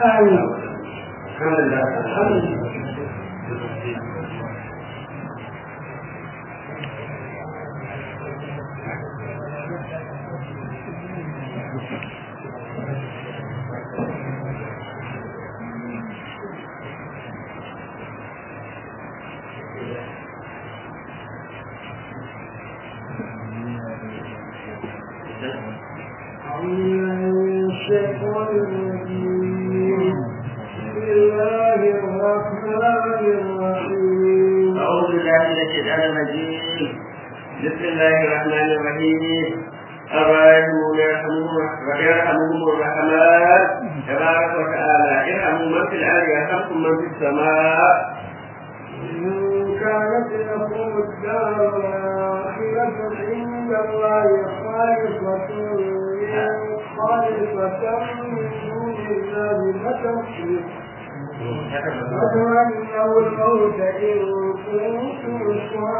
alhamdulillah alhamdulillah أعوذ بالله من الشيطان الرجيم بسم الله الرحمن الرحيم الراحمون يرحمهم ويرحمهم الرحمن تبارك وتعالى ارحموا من في الارض يرحمكم من في السماء إن كانت لكم الدار الآخرة عند الله خالصة من خالصة من دون الله فتمشي وتمنوا الموت إن كنتم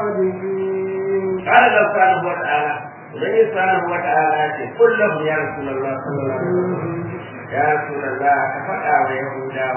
صادقين قال الله سبحانه وتعالى وبني سبحانه وتعالى قل لهم يا رسول الله صلى الله عليه وسلم يا رسول الله كفأ ويهودا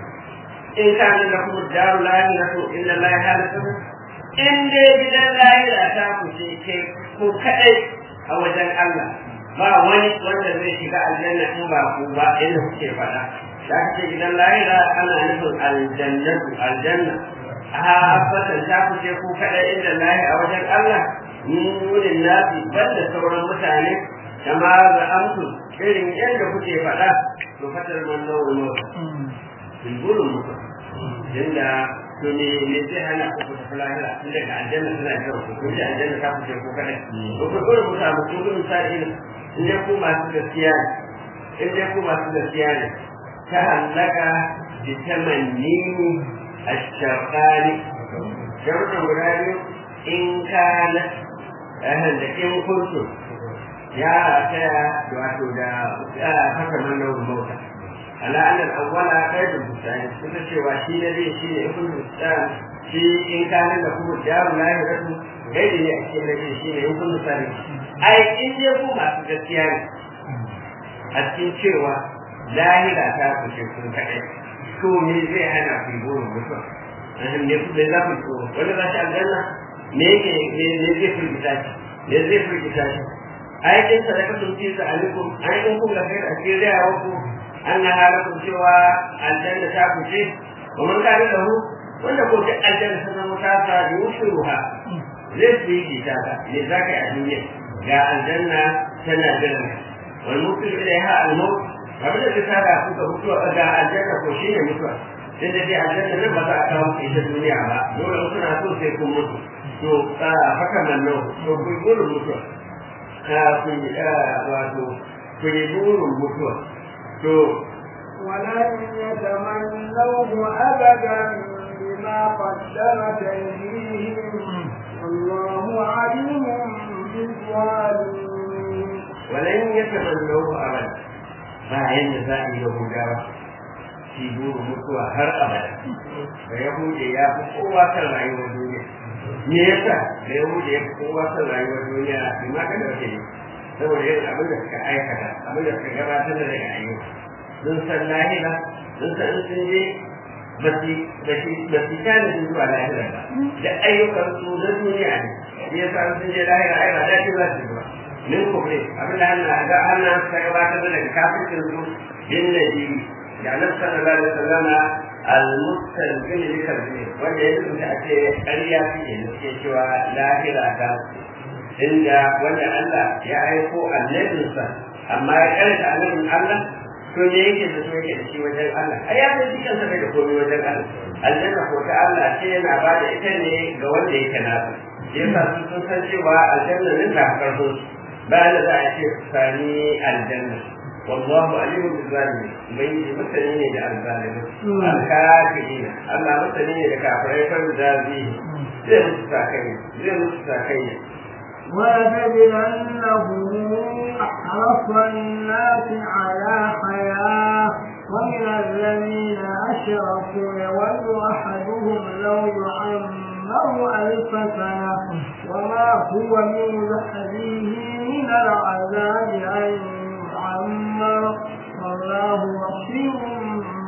in kana lakum daru lahiratu inna allaha halikum in dai gidan lahira ta ku ce ke ku kadai a wajen Allah ba wani wanda zai shiga aljanna in ba ku ba inda kuke faɗa da ce gidan lahira ana nufin aljannatu aljanna a fatan ta ku ce ku kadai inda lahi a wajen Allah min wurin nafi banda sauran mutane kama da amsu irin yadda kuke faɗa to fatar man nawa bulbulun mutum inda to ne ne zai hana ku tafi lahira tun daga aljanna suna jiran ku kun ji aljanna ta kuce ku kada ko ku dole ku samu ku gudun sa'in in dai ku masu gaskiya ne in dai ku masu gaskiya ne ta hallaka bi tamanni ash-shaqani sharuɗin guda biyu in kana ahan da in kuntu ya taya wato da haka mannan mota على أن الأول قيد البستان كنت cewa shi ne zai shi ne ibn bustan shi in kana da kuma jaru la yuratu gaidi ne a cikin nake shi ne ibn bustan ai in je ku masu gaskiya ne a cikin cewa lahira ta kushe kun kaɗai to me zai hana ku yi burin mutuwa an ne ku za ku tsoro wanda za shi aljanna me yake me zai firgita shi me zai firgita shi ai kin sadaka sun fi sa alaikum ai in kun ga kai a cikin rayawa ku أنها لكم سوى الجنة تاكوشي ومن كان له wanda ko duk aljanna ta zama ta sa yushiruha zai su yi kitaba ne za ka yi a duniya ga aljanna tana jiran wal mutul ilaiha al maut abin da ta da kuka mutuwa ga aljanna ko shi ne mutuwa sai da dai aljanna nan ba za a kawo ku ita duniya ba dole in kuna so sai kun mutu to haka nan nan to ku yi burin mutuwa ku yi wato ku yi burin mutuwa ولن يتمنوه أبدا بما قدمت أيديهم والله عليم بالظالمين ولن يتمنوه أبدا bayan da za a yi Yahudawa shi buru mutuwa har abada da Yahudi ya fi kowa kan rayuwar duniya me yasa da Yahudi ya fi kowa kan rayuwar duniya bi ma kada ke ne saboda yin abin da suka aikata abin da suka gabatar da daga ayyuka sun san lahira sun san sun je ba su kana sun zuwa lahira ba da ayyukan su na duniya ne shi yasa sun je lahira ai ba dace za su zuwa min kubre abin da Allah ga Allah suka gabatar da daga kafircin su bin nabi da Annabi sallallahu alaihi wasallama al-mustalqin li kalbi wanda ya rubuta a ce ƙarya fiye da suke cewa lahira ta inda wanda Allah ya aiko annabinsa amma ya karanta annabin Allah to me yake da so yake da shi wajen Allah ai ya san cikin sa bai da komai wajen Allah aljanna ko ta Allah ce yana ba da ita ne ga wanda yake nasa yasa su sun san cewa aljanna nan ta karbo ba da za a ce sani aljanna والله عليم بالظالمين من مثلين da الظالمين الكافرين الله مثلين da kafirai fa zabi zai musu sakai zai musu sakai ولتجدنهم أحرص الناس على حياة ومن الذين أشركوا يود أحدهم لو يعمر ألف سنة وما هو من بحره من العذاب أن يعمر والله بصير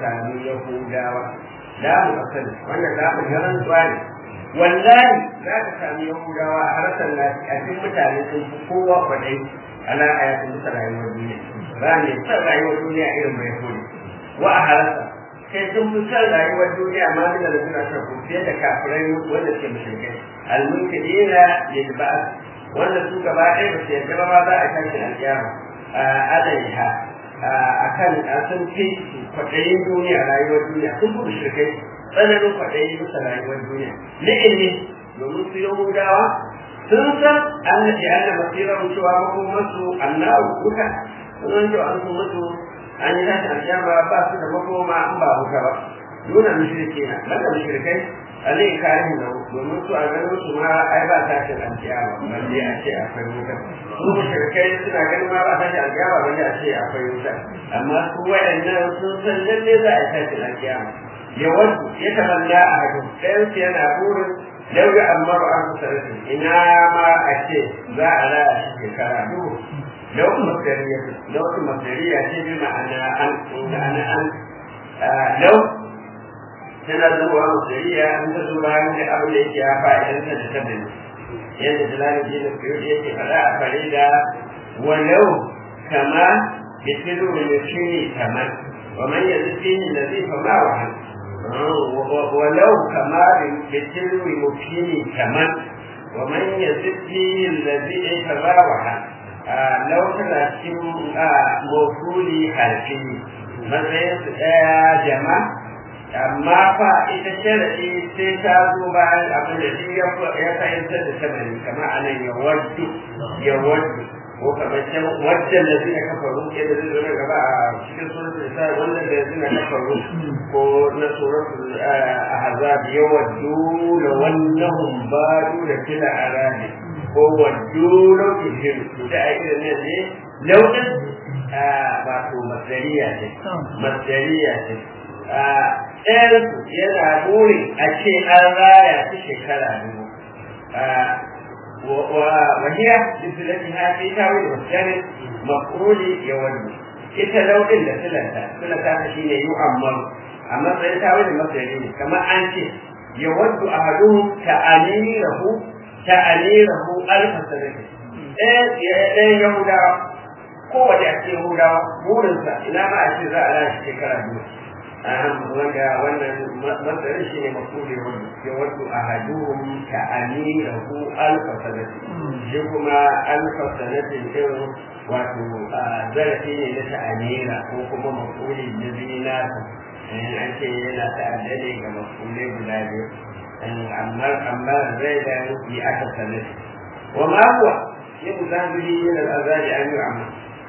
sami yahudawa la mu asali wannan la mu garan tsari wallahi za ka sami yahudawa a harkar nasi a cikin mutane sun fi kowa kwadai ana ayatun musa rayuwar duniya ba ne san rayuwar duniya irin mai kodi wa a harasa kai sun fi san rayuwar duniya ma da da suna son ku fiye da kafirai wanda ke mushrikai almunkidina lil ba'd wanda su gaba ɗaya ba su yarda ba ma za a tashi alƙiyama alaiha akan sun fi kwaɗayin duniya rayuwar duniya sun fi mushrikai tsananin kwaɗayi bisa rayuwar duniya ni'imi domin su yahudawa sun san annabi anna masira cewa makomarsu annahu wuta sun san an sun mutu an yi tashin alƙiyama ba su da makoma an ba wuta ba nuna mushrike na banda mushrikai alai karihin da domin su a ganin su ma ai ba tashin alƙiyama balle a ce akwai wuta su mushrikai suna ganin ma ba tashin alƙiyama balle a ce akwai wuta amma su waɗannan sun san lalle za a tashin alƙiyama ya wasu ya tamanna a hadu ɗayansu yana burin lau ya ammaru an sarrafa ina ma a ce za a raya shi shekara duhu lau masariya lau masariya ce bi ma'ana an ma'ana an lau tana zuwa masariya an ta zo bayan da abin da yake ya fa'idan ta da tabbani yadda jalali ji da fiye yake faɗa a farida walau kama yasiru min yashini kaman ومن يزد فيه الذي فما وهن ولو كما بالتلو مبين كمن ومن يزد فيه الذي فما وهن لو كان cikin mafuli harfi matsayin su ɗaya jama amma fa ita sharaɗi sai ta zo bayan abin da shi ya fahimtar da samari kamar anan ya waddu ya waddu ko kamar can wajen da zina kafaru yadda zai zama gaba a cikin suratul isa wannan da zina kafaru ko na suratul ahzab yawaddu la wannahum badu da kila arabi ko waddu law ihim da ai irin ne ne launin wato masdariya ce masdariya ce ɗayan yana buri a ce an raya ta shekara dubu وهي بصلتها في تاويل والثالث مفعول يود ita lauɗin da silata silata ta shi ne yu'ammar a matsayin tawil masdari ne kamar an ce ya waddu ahaduhum ta'anirahu ta'anirahu alfa sanati ɗayan yahudawa kowace a cikin yahudawa burinsa ina ma a ce za a lashe shekara biyu wanda wannan matsayin shi ne mafuli wanda ya wato a haduhum ka amirahu alfa sanati shi kuma alfa sanatin din wato zarafi ne na ta'amira ko kuma mafuli na zinata an ce yana ta'addade ga mafulai guda biyu amma amma zai da yi aka sanati wa ma huwa yin zahiri min al'azabi an yi amma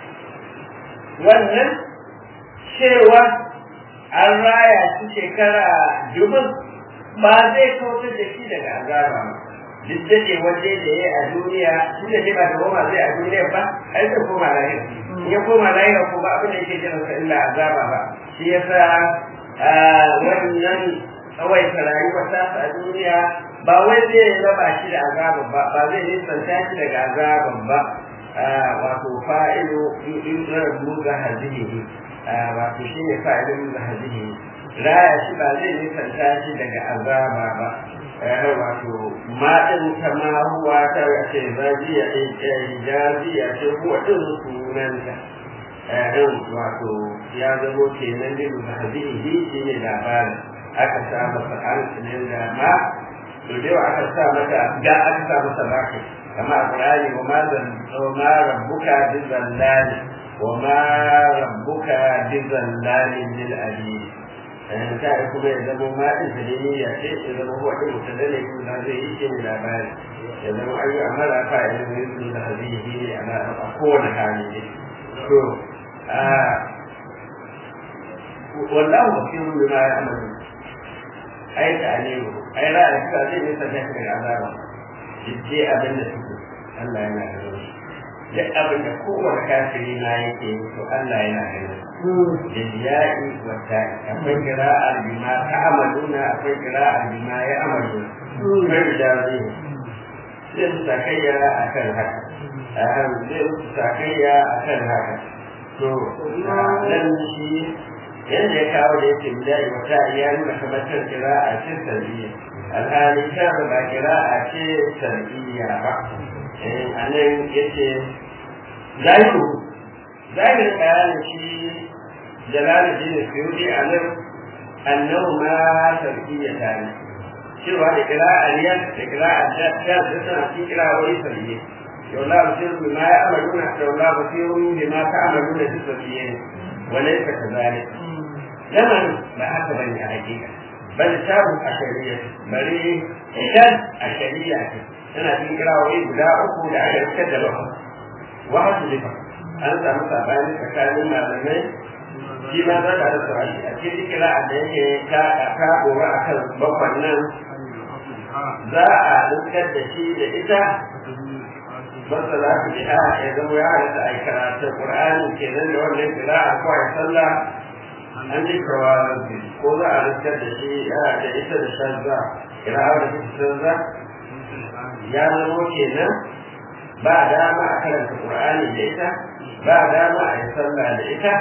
wannan cewa an raya shi shekara dubin ba zai kautar da shi daga azaba ba duk da ke waje da ya a duniya shi da ba da goma zai a duniya ba ai zai koma lahira in ya koma lahira ko ba abin da yake jiran sa illa azaba ba shi yasa wannan tsawaita rayuwar tasa a duniya ba wai zai raba shi da azaban ba ba zai nisanta shi daga azaban ba wato fa'ilu yudrabu ga hazihi wato shi ne fa'ilin da hadihi raya shi ba zai nisanta shi daga azaba ba wato maɗin ta ma huwa ta wace zajiya jaziya ce huwa ɗin sunanta wato ya zamo kenan din da hadihi shi ne labarin aka sa masa alƙinin da ma to da aka sa mata da aka sa masa baki kama a ƙur'ani wa ma zan ma rabbuka bi zallani وما ربك بظلام للعبيد ta yi kuma ya zama maɗin da ne ya ce ya zama huwa ɗin mutum da ne kuma zai yi shi ne labari ya zama an yi amara fa ya zama yin da zai yi ne a kowane hali ne to wallahu basirun bima ya'malu ai ta ne ai ra'a ta zai ne sa ta daga azaba jidde abin da suke Allah yana da rauni duk abin da kowane kafiri na yake to Allah yana ganin da jiya'i wa ta'i akwai qira'ar bima ta'amaluna akwai qira'ar bima ya'maluna kai da zai zai su sakayya akan haka zai su sakayya akan haka to nan shi yadda ya kawo da yake bida'i wata ya nuna kamar kan kira'a ce sarbiya alhali ta ba kira'a ce sarbiya ba a nan yace zahiru zahirin bayanin shi jalaluddin suyudi a nan annahu ma sarbiya ta ne cewa da kira'a riyar da kira'a da da suna cikin kira'o'i sarbiya yau la basiru bima ya amaluna yau la basiru bima ta amaluna duk sarbiya ne وليس كذلك لمن ما هكذا بني حقيقة بل تابوا أشرية بل إذن أشرية أنا في قراءة بلا أكو لا يتكذب واحد لفا أنت مصابان فكان ما لمن فيما ذاك على السؤال أكيد قراءة ذلك كأكاب وأكل بطنا za a dukkan da shi da ita basa za su biha ya zama ya halatta a yi karatun ƙur'ani kenan da wannan kira'a ko a sallah an ji kawa ko za a dukkan da shi da ita da shanza kira'a da ita shanza ya zama kenan ba dama a karanta ƙur'ani da ita ba dama a yi sallah da ita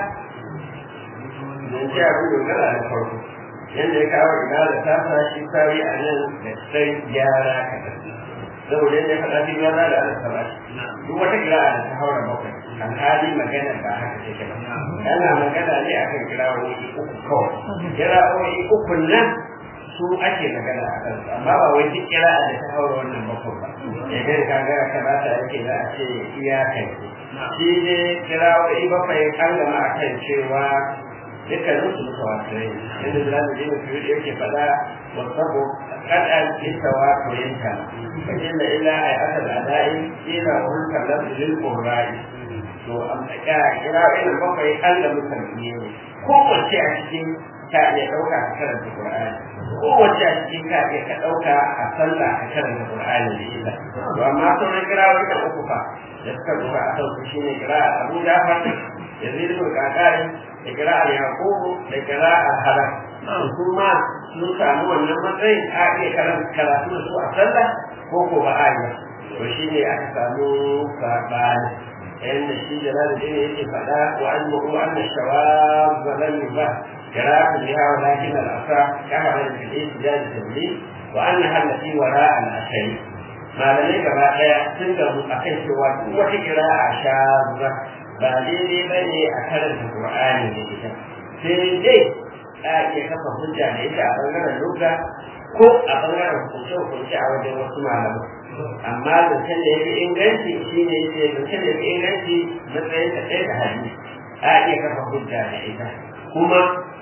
don ce abin dogara da farko yadda ya kawo ibada ta sa shi kawai a nan da sai gyara kaɗan saboda yadda faɗa fi gyara da ana saba duk wata kira'a da ta haura bakwai alhali magana ba haka take ba ana magana ne akan kira'o'i uku kawai kira'o'i uku nan su ake magana a kansu amma ba wai duk kira'a da ta haura wannan bakwai ba idan ka ga kamata yake za a ce iyakai shi ne kira'o'i bakwai an gama akan cewa dukkanin su mutawatirai yadda da zamu je mutu yake fada wasabu kadan litawatirinta fa inna illa ay asal adai ila hul kallam lil qurra'i to am ka kira ina bakwai an da mutan ne ko wace a cikin ka iya dauka ka karanta qur'ani ko wace a cikin ka iya ka dauka a sallah ka karanta qur'ani da illa to amma sauran kira wani uku fa da suka duba a sauki shine kira Abu Jafar Yazid bin Qaqari da kira'ar yaƙubu da kira'ar halar kuma sun samu wannan matsayin a iya karanta karatu da su a sallah ko ko ba a yi to shi ne aka samu saɓani yadda shi da na da yake faɗa wa an mu'u an da shawab zalan ba kira'ar da yawa lakin al'asa kama da fiye su da tabli wa an na hallafi wara al'ashari malamai gaba ɗaya sun gamu a kan cewa duk wata kira'a sha ba daidai ba ne a karanta Qur'ani da ita sai dai a iya kafa hujja da ita a bangaren lugha ko a bangaren hukunce hukunce a wajen wasu malamai amma zancen da yafi inganci shi ne yake zancen da yafi inganci matsayin ta ɗaya da hadisi a iya kafa hujja da ita kuma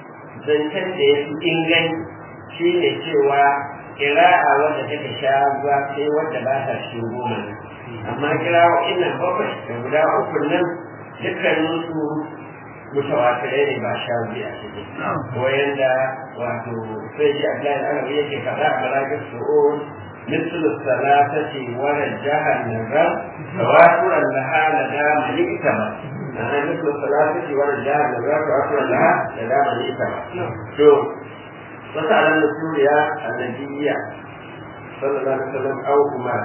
zancen da yafi inganci shi ne cewa kira'a wanda take sha ruwa sai wanda ba ta shi goma amma kirawo innan bakwai da guda uku nan dukkanin su mutawatirai ne ba sha biyu a cikin ko yanda wato sai ji Abdullahi al-Arabi yake faɗa a Marajin Su'ud مثل الثلاثة ورجح النظر تواترا لها لدى من اكتمل أنا مثل الثلاثة ورجح النظر تواترا لها لدى من اكتمل شوف وسأل سوريا النبي صلى الله عليه وسلم أو أمار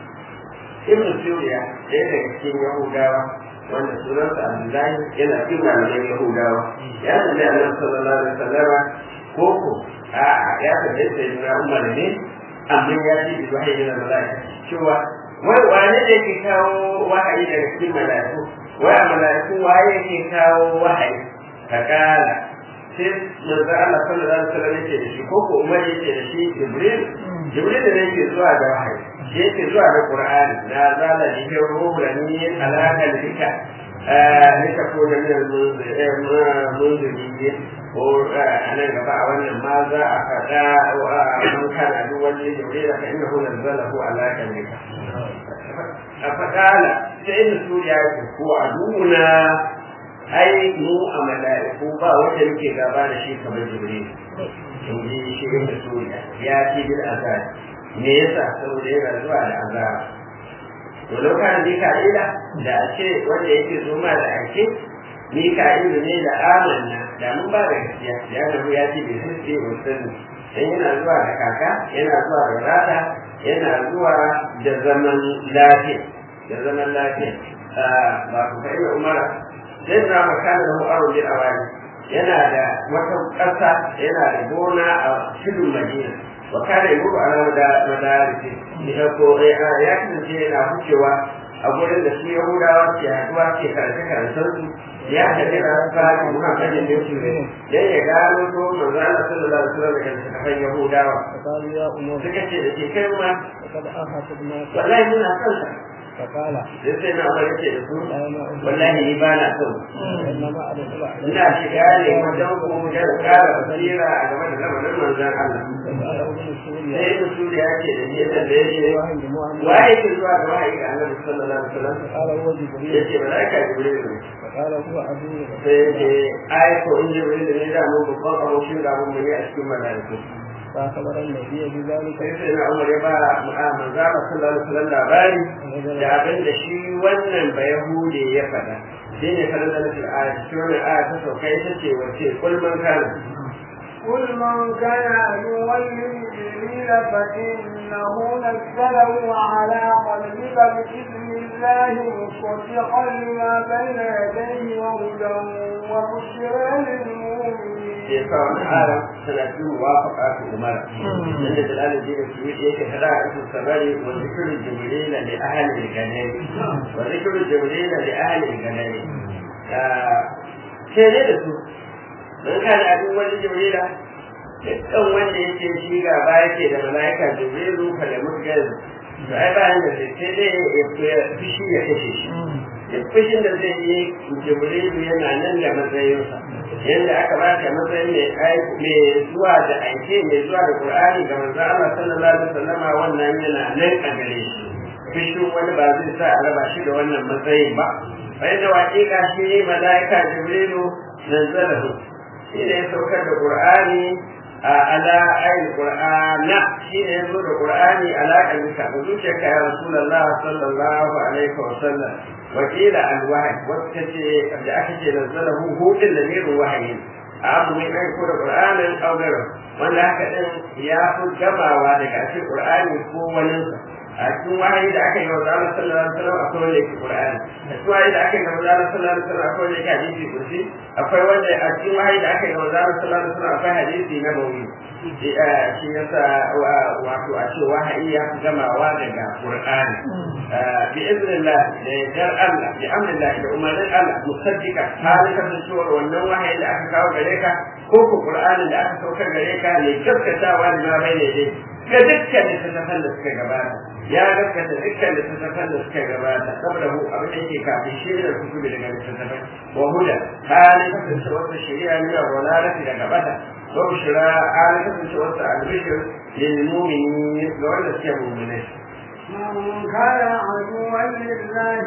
ابن سوريا ɗaya daga cikin Yahudawa wanda sunansa Abdullahi yana cikin malaman Yahudawa ya tambaye Annabi sallallahu alaihi wasallam ko ko a ya tambaye sai na Umar ne amma ya ce bi wahayi da malaika cewa wai wane ne ke kawo wahayi daga cikin malaiku wai a malaiku waye ke kawo wahayi fakala sai manzo Allah sallallahu alaihi wasallam yake da shi ko ko Umar yake da shi Jibril Jibril ne yake zuwa da wahayi yake zuwa da Qur'ani na zala ni ke rubuta ni alaka lika nika ko da min munziri ko anan gaba a wannan ma za a faɗa wa man kana duk wani Jibril fa innahu nazzalahu ala kalbika a faɗala sai inda suriya ku ko aduna ai mu a mala'iku ba wanda muke gaba da shi kamar Jibril in ji shi inda suriya ya ci bil azab me yasa saboda yana zuwa da azaba to lokacin mika'ila da a ce wanda yake zo ma da ake mika'ilu ne da amanna da mun ba da gaskiya ya rabu ya ce bai sirce ba sani dan yana zuwa da kaka yana zuwa da rata yana zuwa da zaman lafiya da zaman lafiya ba ku kai umara sai na makana da mu'aru bil awali yana da wata ƙasa yana da gona a cikin madina wa kana yuru ala da madarisi ita ko ya kasance yana hucewa a gurin da su yahudawa ke haduwa ke karanta karantar su ya tafi da fara muhammadin da su ne dan ya gano ko manzo Allah sallallahu alaihi wasallam da kafan yahudawa فقال يا أمور suka ce da ke kai ma لقد أخذنا wallahi muna son sa فقال sai sai na umar yace da su لا ما أخذ wallahi ni ba na son إنما أدخل عليه ina shiga ne wajen ku da ƙara basira a game da lamarin manzon Allah فقال ابن سوريا sai ibn suri ya ce da ni da yake واحد محمد waye ke zuwa ga wahayi ga Annabi sallallahu alaihi wasallam فقال هو جبريل yace malaika jibril ne فقال هو عدو sai yace ai ko in jibril ne da mu babban abokin da mu ne a cikin malaiku فأخبر النبي بذلك sai sai na umar ya ba manzo Allah sallallahu alaihi wasallam labari da abin da shi wannan ba yahude ya faɗa shi ne kada da nufin aya shi wannan aya ta sauka ita ce wace kul man kana قل من كان عدوا لجبريل فإنه نزله على قلبك بإذن الله مصدقا لما بين يديه وهدى وبشرى للمؤمنين ke sa wani aya tana cikin muwafaqa ta umar dan da dalal ji da shi yake hada a cikin sabari wa zikru jibril li ahli al-ganani wa zikru jibril li ahli al-ganani sai ne da su dan kana abin wani jibrila dukkan wanda yake shi gaba yake da malaika jibrilu kala mutgal to ai bayan da sai dai ya fushi ya kashe shi duk fushin da zai yi jibrilu yana nan da matsayinsa yadda aka ba ta matsayin mai aiki mai zuwa da aike mai zuwa da qur'ani ga manzo Allah sallallahu alaihi wasallama wannan yana nan a gare shi fushin wani ba zai sa a raba shi da wannan matsayin ba bai da waƙiƙa shi malaika jibrilu nazzalahu shi ne ya saukar da qur'ani a ala ayin qur'ana shi ne ya zo da qur'ani ala kalbika da zuciyarka ya rasulullah sallallahu alaihi wasallam وقيل الوحي وكتي da aka ce nazzalahu hudin da mirin wahayi abu mai kai ko da qur'anin aw gairu wanda haka din ya fi gamawa daga cikin qur'ani ko wani a cikin wahayi da aka yi wa Allah sallallahu alaihi wasallam akwai wanda yake qur'ani a cikin wahayi da aka yi wa Allah sallallahu alaihi wasallam akwai wanda yake hadisi kursi akwai wanda a cikin wahayi da aka yi wa Allah sallallahu alaihi wasallam akwai hadisi na bawi shi yasa wato a ce wahayi ya fi gamawa daga qur'ani bi iznillah da yardar Allah bi amrillah da umarnin Allah musaddiqa halika da cewa wannan wahayi da aka kawo gare ka ko ko qur'anin da aka saukar gare ka ne gaskatawa da ma bai ne dai ga dukkan littattafan da suka gabata ya gaskata dukkan littattafan da suka gabata saboda mu abin da yake kafin shi da kutubi daga littattafai wa huda halika da cewa shari'a ne wa walalati daga bata وبشرى على كتب توسع البشر للمؤمنين لولا المؤمنين من كان عدوا لله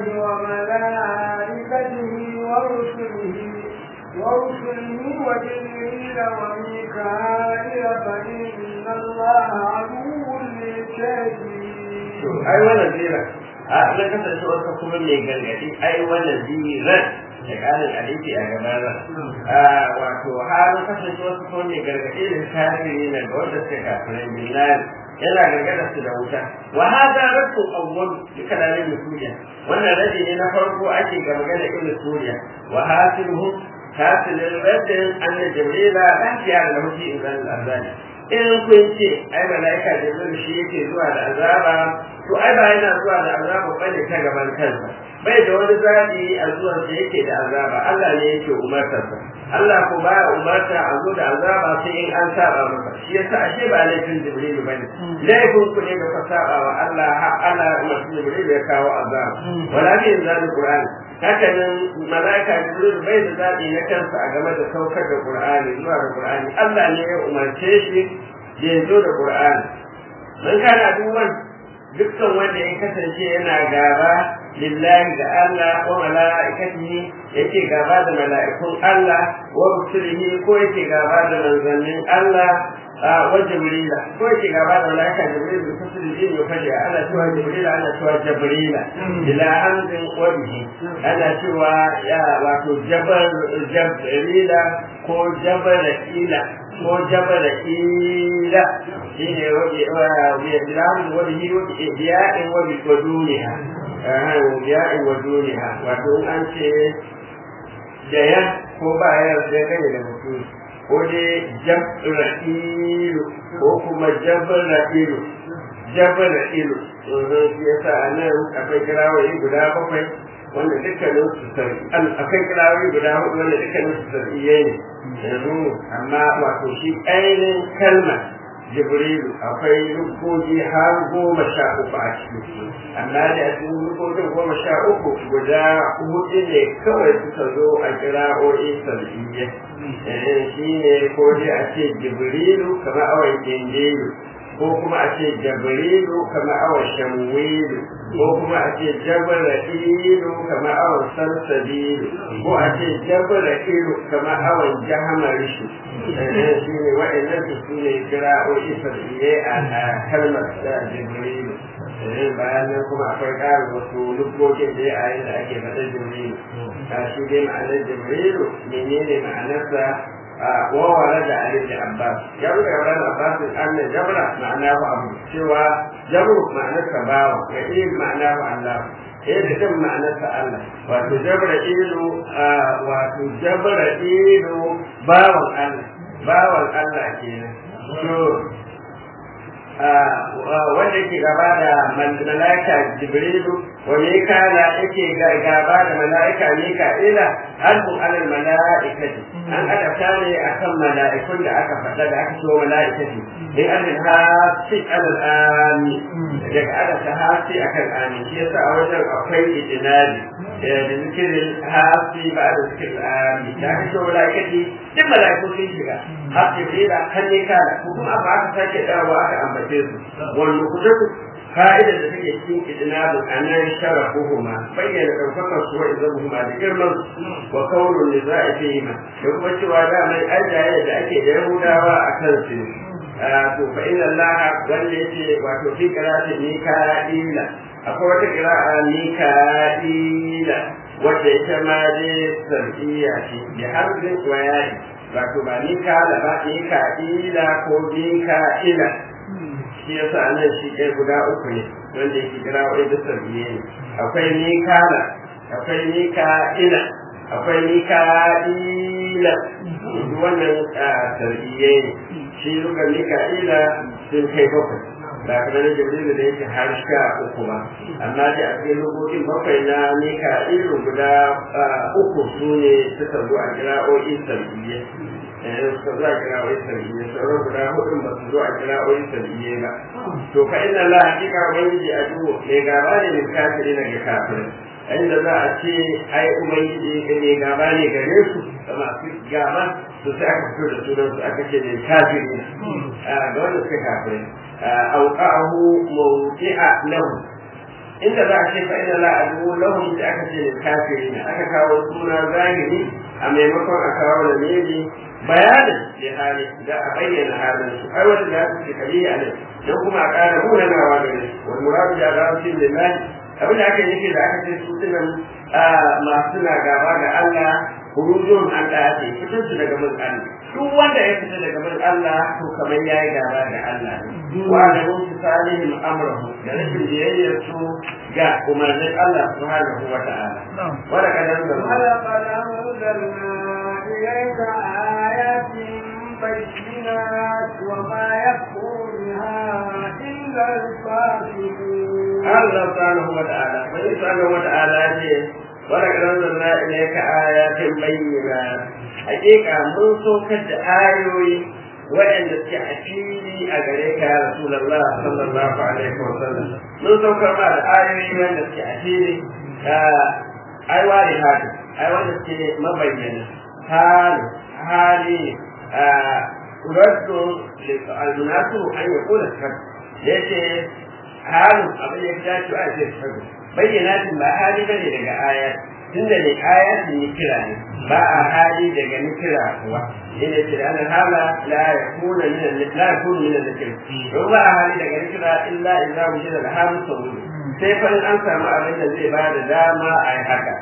وملائكته ورسله ورسله وجبريل وميكائيل فإن الله عدو للكافرين. أي ولا زيرة أنا كنت أسأل كم من يقال أي ولا زيرة da ƙarin aliki a gabana wato halin kasance wasu ko ne gargaɗi da kafiri ne ga wanda suka kafirai billahi yana gargaɗa su da wuta wa hada rasu awwal duka da ne suriya wannan radi ne na farko ake ga magana ibn suriya wa hasiluhu hasilul raddin anna jibrila lafiya da lahuti idan al-azali in kun ce ai malaika jibril shi yake zuwa da azaba to ai ba yana zuwa da azaba bane ta gaban kansa bai da wani zaɓi a zuwan da yake da azaba Allah ne yake umartarsa Allah ko ba umarta a zo da azaba sai in an saba masa shi yasa ashe ba laifin Jibril bane laifin ku ne da ka saba wa Allah har Allah umarci Jibril ya kawo azaba wala bi inzalul Qur'an haka nan malaika Jibril bai da zaɓi na kansa a game da saukar da Qur'ani zuwa da Qur'ani Allah ne ya umarce shi ya zo da Qur'ani man kana duwan dukkan wanda ya kasance yana gaba lillahi da Allah wa mala'ikatihi yake gaba da mala'ikun Allah wa rusulihi ko yake gaba da manzannin Allah wa jibrila ko yake gaba da mala'ika jibril da kusur jin ya fashe ana cewa jibrila ana cewa jibrila ila hamzin wa bihi ana cewa ya wato jabal jibrila ko jabal ila ko jabal ila shine wa bilam wa bihi wa biya'in wa bi waduniha biya'in wa duniha wato an ce da ya ko ba ya da gane da mutum ko dai jabra'ilu ko kuma jabra'ilu jabra'ilu shi yasa a nan akwai kirawoyi guda bakwai wanda dukkanin su sarki akwai kirawoyi guda hudu wanda dukkanin su sarkiyai ne yanzu amma wato shi ainihin kalmar jibrilu akwai rukoki har goma sha uku a ciki amma da a cikin rukokin goma sha uku guda hudu ne kawai suka zo a kira'o'i sarkiyai shi ne ko dai a ce jibrilu kamar awon gengelu ko kuma a ce jabrilu kamar awon shamwilu ko kuma a ce jabra'ilu kamar awon salsabilu ko a ce jabra'ilu kamar awon jahamarishu shi ne wa'annan su su ne kira'o'i sarfiye a kalmar da jibrilu bayan nan kuma akwai ƙarin wasu lukokin da ya yi da ake faɗa jibrilu a shi dai ma'anar jibrilu menene ma'anarsa وورد علي بن عباس جبر ورد عباس أن جبر معناه أبو سوى جبر معناه كباوة وإيه معناه الله إيه ده معناه الله وتجبر إيلو wato jabra ido bawan Allah bawan Allah kenan to wanda yake gaba da mala'ika jibrilu wa mikala yake gaba da mala'ika mika'ila albu alal mala'ikati an adabta ne akan mala'ikun da aka faɗa da aka cewa mala'ikati in adin hasi alal ami daga adabta hasi akan ami shi yasa a wajen akwai ijinadi da zikirin hasi ba da zikirin ami da aka cewa mala'ikati duk mala'ikun sun shiga hasi jibrila kan mikala ko kuma ba aka sake dawowa aka ambace su wal nuqdatu fa'idar da take cikin idnabu anan sharafuhuma bayyana daukakar su wa izabuhuma da girman wa kaunun niza'i fihima da kuma cewa da mai ajaye da ake da yahudawa a kan su to fa inna allah wanda yake wato fi qira'ati mika'ila akwai wata qira'a mika'ila wadda ita ma dai sarfiya ce da harbin wayai wato ba mika'ila ba mika'ila ko mika'ila shi yasa nan shi ɗaya guda uku ne wanda yake kira wa da sarbiye ne akwai mikala akwai mika'ila akwai mika'ila duk wannan sarbiye ne shi lugar mika'ila sun kai bakwai ba kamar na jibrilu da yake har sha uku ba amma da a cikin lugogin bakwai na mika'ilu guda uku su ne suka zo a kira'o'i sarbiye suka zo a kira'o'i sarbiye sauran guda hudun ba su zo a kira'o'i sarbiye ba to fa inna la hakika ubangiji a duwo mai gaba ne mai kafiri na ga kafirin inda za a ce ai ubangiji mai gaba ne gare su da masu gaba to sai aka fito da sunan su aka ce mai kafiri ga wanda suka kafirai auqa'ahu mawdi'a lahu inda za a ce fa inna la adu lahum da aka ce mai kafiri ne aka kawo suna zahiri a maimakon a kawo da meji bayanin da hali da a bayyana halin su ai wanda za su ce kaliya ne don kuma a ƙara munanawa da su wal muradu da rabbil lillahi abin da aka yi nufi da aka ce su tunan masu na gaba da Allah hurujun an da ake fitar su daga bin Allah duk wanda ya fita daga bin Allah to kamar yayi gaba da Allah wa da musu salihin amrahu da rashin biyayyar su ga umarnin Allah subhanahu wa ta'ala wala kadan da ولقد أنزلنا إليك آيات بينات وما يكفر بها إلا الفاسقون Allah subhanahu wa ta'ala bai subhanahu wa ta'ala ce wala karanna ilayka ayatin bayyinat hakika mun saukar da ayoyi waɗanda suke a fili a gare ka ya rasulullah sallallahu alaihi wa sallam mun saukar ma da ayoyi wanda suke a fili ai wani haka ai wanda suke mabayyana hali hali raddu al-munasu an yaqula sakar yace halin abin da ya dace a ce sabu bayyanatin ba hali bane daga aya tunda ne ayatin ni kira ne ba a hali daga ni kira kuwa ina ce da hala la yakuna min la yakuna min al-zikr don ba a hali daga ni kira illa idza wujida al-halu sawun sai fa in an samu abin da zai bada dama a yi haka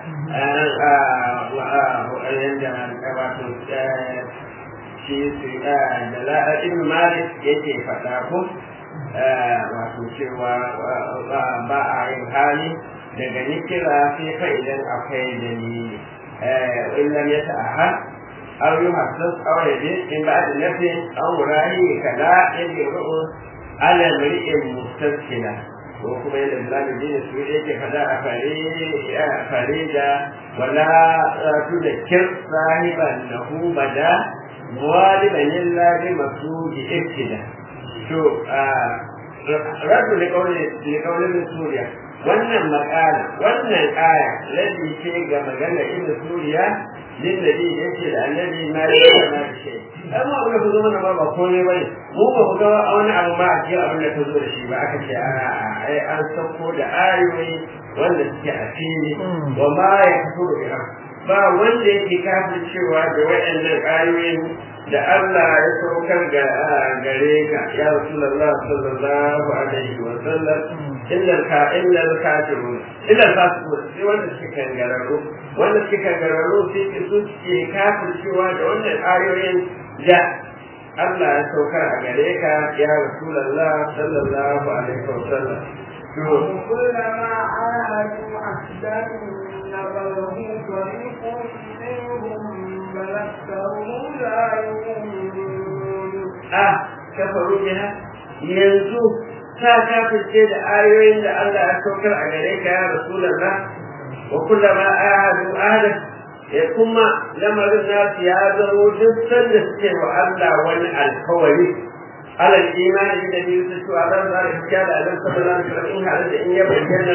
yanda wato shi da ibn malik yake faɗa ko wato cewa ba a yin hali daga nikira sai fa idan akwai dalili وإن لم يتأهل أو يحسس أو يجد من بعد نفي أو مراهي كلا يجب على امرئ مستسهلا وكما يلي بلاد الدين السوري يجي فلا فريدا ولا تذكر صاحبا له بدا غالبا إلا بمسوج ابتدا شو رد لقول سوريا wannan makala wannan aya ladin ce ga magana ibn suriya din da dai yace da annabi ma ya na da shi amma abin da ku zama ba ba komai bane mu ba ku ga wani abu ma a cikin abin da ta zo da shi ba aka ce a ai an sauko da ayoyi wanda suke a fili wa ma ya kafuru biha ba wanda yake kafin cewa da waɗannan ayoyin da Allah ya saukar ga gare ka ya Rasulullah sallallahu alaihi wa sallam illa ka illa kafirun illa fasiqun sai wanda suke kangararru wanda suke kangararru sai su suke kafin cewa da wannan ayoyin da Allah ya saukar a gare ka ya Rasulullah sallallahu alaihi wa sallam كلما عاهدوا عهدا نبذه فريق منهم بل أكثرهم لا يؤمنون آه كفروا بها ينزو ta kafirce da ayoyin da Allah ya saukar a gare ka ya Rasulullah wa kullama ahadu ahada ya kuma lamarin nasu ya zamo duk sanda suke wa Allah wani alkawari alal imani da biyu su cewa zan zara gaskiya da Allah sallallahu alaihi wasallam in har da in ya bayyana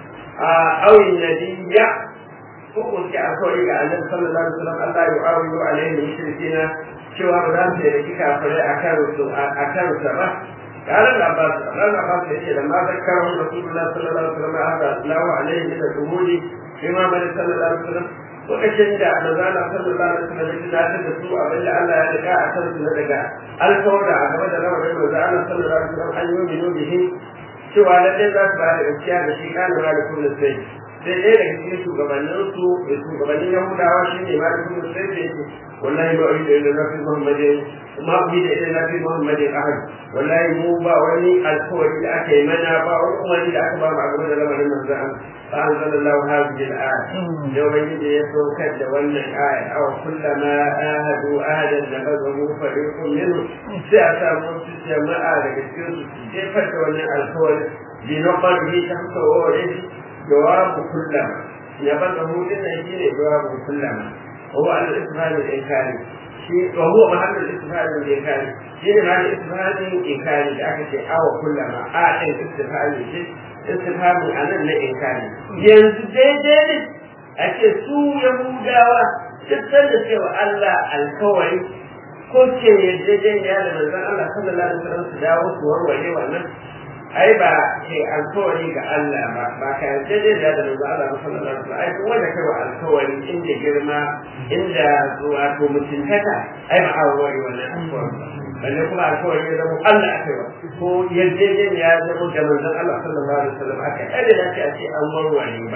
a awin nabiyya ko ko ke alkawari ga Allah sallallahu alaihi wasallam Allah ya awiyu alaihi mushrikina cewa ba za su yi kafirai akan su akan sa ba قال العباس قال العباس يقول لما ذكرهم رسول الله صلى الله عليه وسلم هذا الله عليه من الشهود فيما من صلى الله عليه وسلم lokacin da manzana sallallahu alaihi wasallam ya tunatar da su abin da Allah ya riga a kan su na daga alkawar da a game da lamarin manzana sallallahu alaihi wasallam an yi minu bihi cewa lallai za su ba da gaskiya da shi kana malikun da sai sai ɗaya daga cikin shugabannin su da shugabannin yahudawa shi ne malikun da sai da yake wallahi ba wani da yana nafi muhammadin ma bi da ina nafi muhammadin ahad wallahi mu ba wani alkawari da aka yi mana ba wani umarni da aka ba mu a game da lamarin manzan fa anzalallahu hadhihi al-ayat yau bai da ya saukar da wannan aya aw kullama ahadu ahadan nabadahu fariqun minhum sai a samu wasu jama'a daga cikin su jefar da wannan alkawari bi naqdihi tahta wawrihi jawabu kullama ya bada hudin nan shine jawabu kullama هو على الاستفهام الإنكاري شيء وهو محل الاستفهام الإنكاري شيء محل الاستفهام الإنكاري لأكد أو كلما آتي الاستفهام الشيء استفهام عن الإنكاري ينزل ديدي أكد سو يهوداوا تتسلل سوى الله الكوري ko ce yarjejeniya da manzon Allah sallallahu alaihi wasallam su dawo su warware wannan ai ba ke alkawari ga Allah ba ba ka yarjejeniya da manzon Allah sallallahu alaihi wasallam ai kuma wanda kai wa alkawari inda girma inda wato mutuntaka ai ba a warware wannan alkawari balle kuma alkawari ya zama Allah aka yi wa ko yarjejeniya ya zama da manzon Allah sallallahu alaihi wasallam aka yi ai da dace a ce an warware ba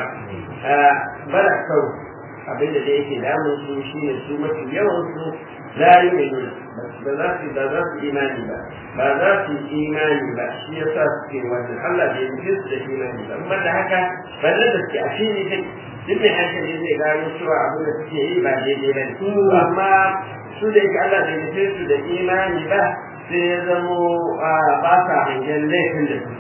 bala kawai abinda da yake damun su shine su mafi yawan su la yu'minuna ba za su ba za su imani ba ba za su imani ba shi yasa suke wannan Allah bai yi su da imani ba amma da haka balle da suke a fili kai duk mai hankali zai gano cewa abin da suke yi ba daidai ba ne amma su da yake Allah bai nufe su da imani ba sai ya zamo ba sa hangen laifin da su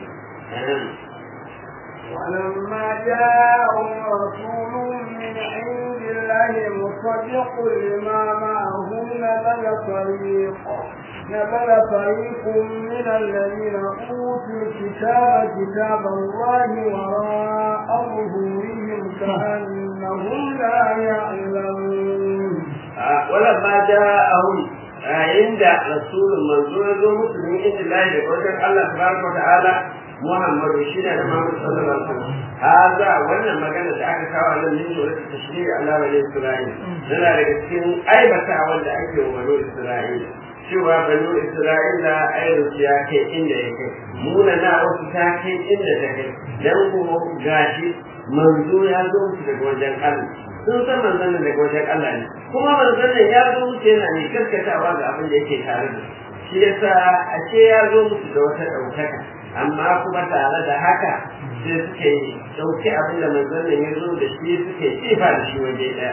ولما جاءهم رسول من عند الله مصدق لما معهم نبذ فريق نبذ فريق من الذين اوتوا الكتاب كتاب الله وراء ظهورهم كانهم لا يعلمون ولما جاءهم عند رسول منزول مسلم عند الله يقول الله تبارك وتعالى Muhammadu shi ne da Muhammadu sallallahu alaihi wasallam haza wannan magana da aka kawo nan min da wata tashri'i ala bani Isra'il yana daga cikin aibata wanda ake wa bani Isra'il cewa bani Isra'ila ayyuka ya kai inda ya kai muna na wasu ta kai inda ta kai dan kuma gashi manzo ya zo musu daga wajen Allah sun san manzon daga wajen Allah ne kuma manzon ya zo musu yana ne karkatawa ga abin da yake tare da shi yasa ashe ya zo musu da wata ɗaukaka amma kuma tare da haka sai suke ɗauki abin da manzon nan ya zo da shi suke kifa da shi waje ɗaya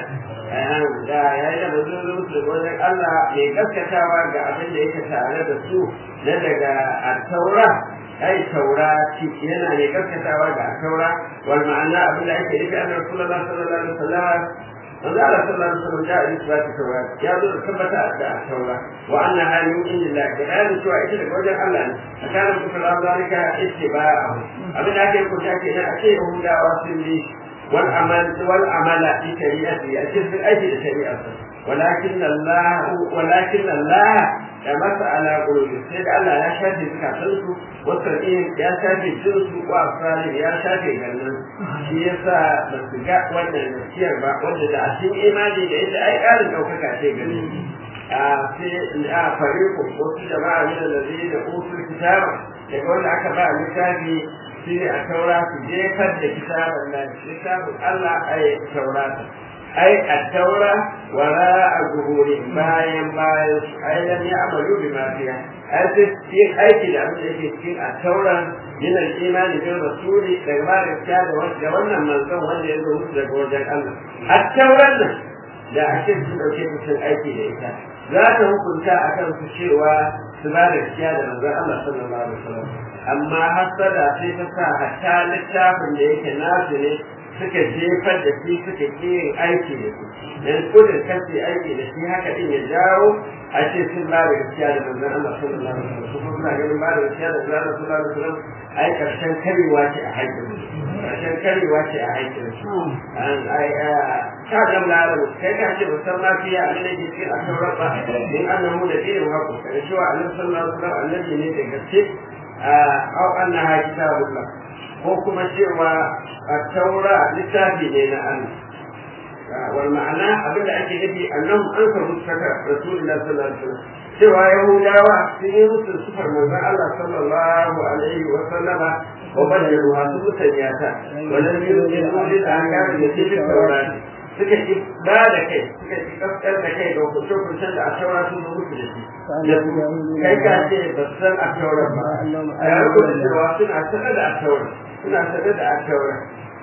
da ya yi da manzon zo su wajen Allah mai gaskatawa ga abin da yake tare da su na daga taura ai taura ci yana ne gaskatawa ga taura wal ma'ana abin da ake nufi annabi sallallahu alaihi wasallam manzo Allah sallallahu alaihi wasallam da isbatu taura ya zo da tabbata da taura wa anna hali min indillah da bayanin cewa ita daga wajen Allah ne akana mutum Allah zalika ittiba'ahu abin da ake ko ta ke nan ake yahudawa sun yi wal amal wal amala fi shari'ati a cikin aiki da shari'arsa ولكن الله ولكن الله يمس على قلوبهم سيد الله يا شافي زكاتنسو والترقين يا شافي جنسو وأبصارهم يا شافي جنن shi yasa ba su ga wannan nasiyar ba wanda da a cikin imani da ita ai ƙarin ɗaukaka ce gare a sai a fariku wasu jama'a ne da zai da usul kitaba daga wanda aka ba littafi shi ne a taura su jefar da kitaban nan littafin Allah ai taurata ai attaura wara a zuhuri bayan bayan ai lam ya'malu bima fiha ai sai yin aiki da abin da yake cikin attaura yana imani bin rasuli daga ba da da wannan manzon wanda ya zo musu daga wajen Allah attauran nan da ake su dauke mutum aiki da ita za ta hukunta akan su cewa su ba da gaskiya da manzon Allah sallallahu alaihi wasallam amma hasada sai ta sa hatta littafin da yake nasu ne suka jefar da shi suka ƙi yin aiki da su dan kudin kasi aiki da shi haka din ya jawo a ce sun ba da gaskiya da manzon Allah sallallahu alaihi wasallam kuma suna ganin ba da gaskiya da manzon Allah sallallahu alaihi wasallam ai karshen karewa ce a haƙƙin karshen karewa ce a haƙƙin su an ai ka ga malamu kai ka ce musan ma fiya a nan ke cikin asauran ba in annahu da dinin haƙo kai cewa annabi sallallahu alaihi wasallam annabi ne da gaske au annaha kitabullah ko kuma cewa a taura littafi ne na Allah wal ma'ana abinda ake nufi annahu an ka mutaka rasulullahi sallallahu alaihi wasallam cewa yahudawa sun yi musu sufar manzon Allah sallallahu alaihi wa sallama wa bayyana wa su mutanya ta wannan ne ne ne da aka yi da cikin taurari suka ci ba da kai suka ci kaskar da kai da hukuncin hukuncin da a taura sun zo musu da shi kai ka ce ba san a taura ba a yanku da cewa suna sanar da a taura suna sanar da a taura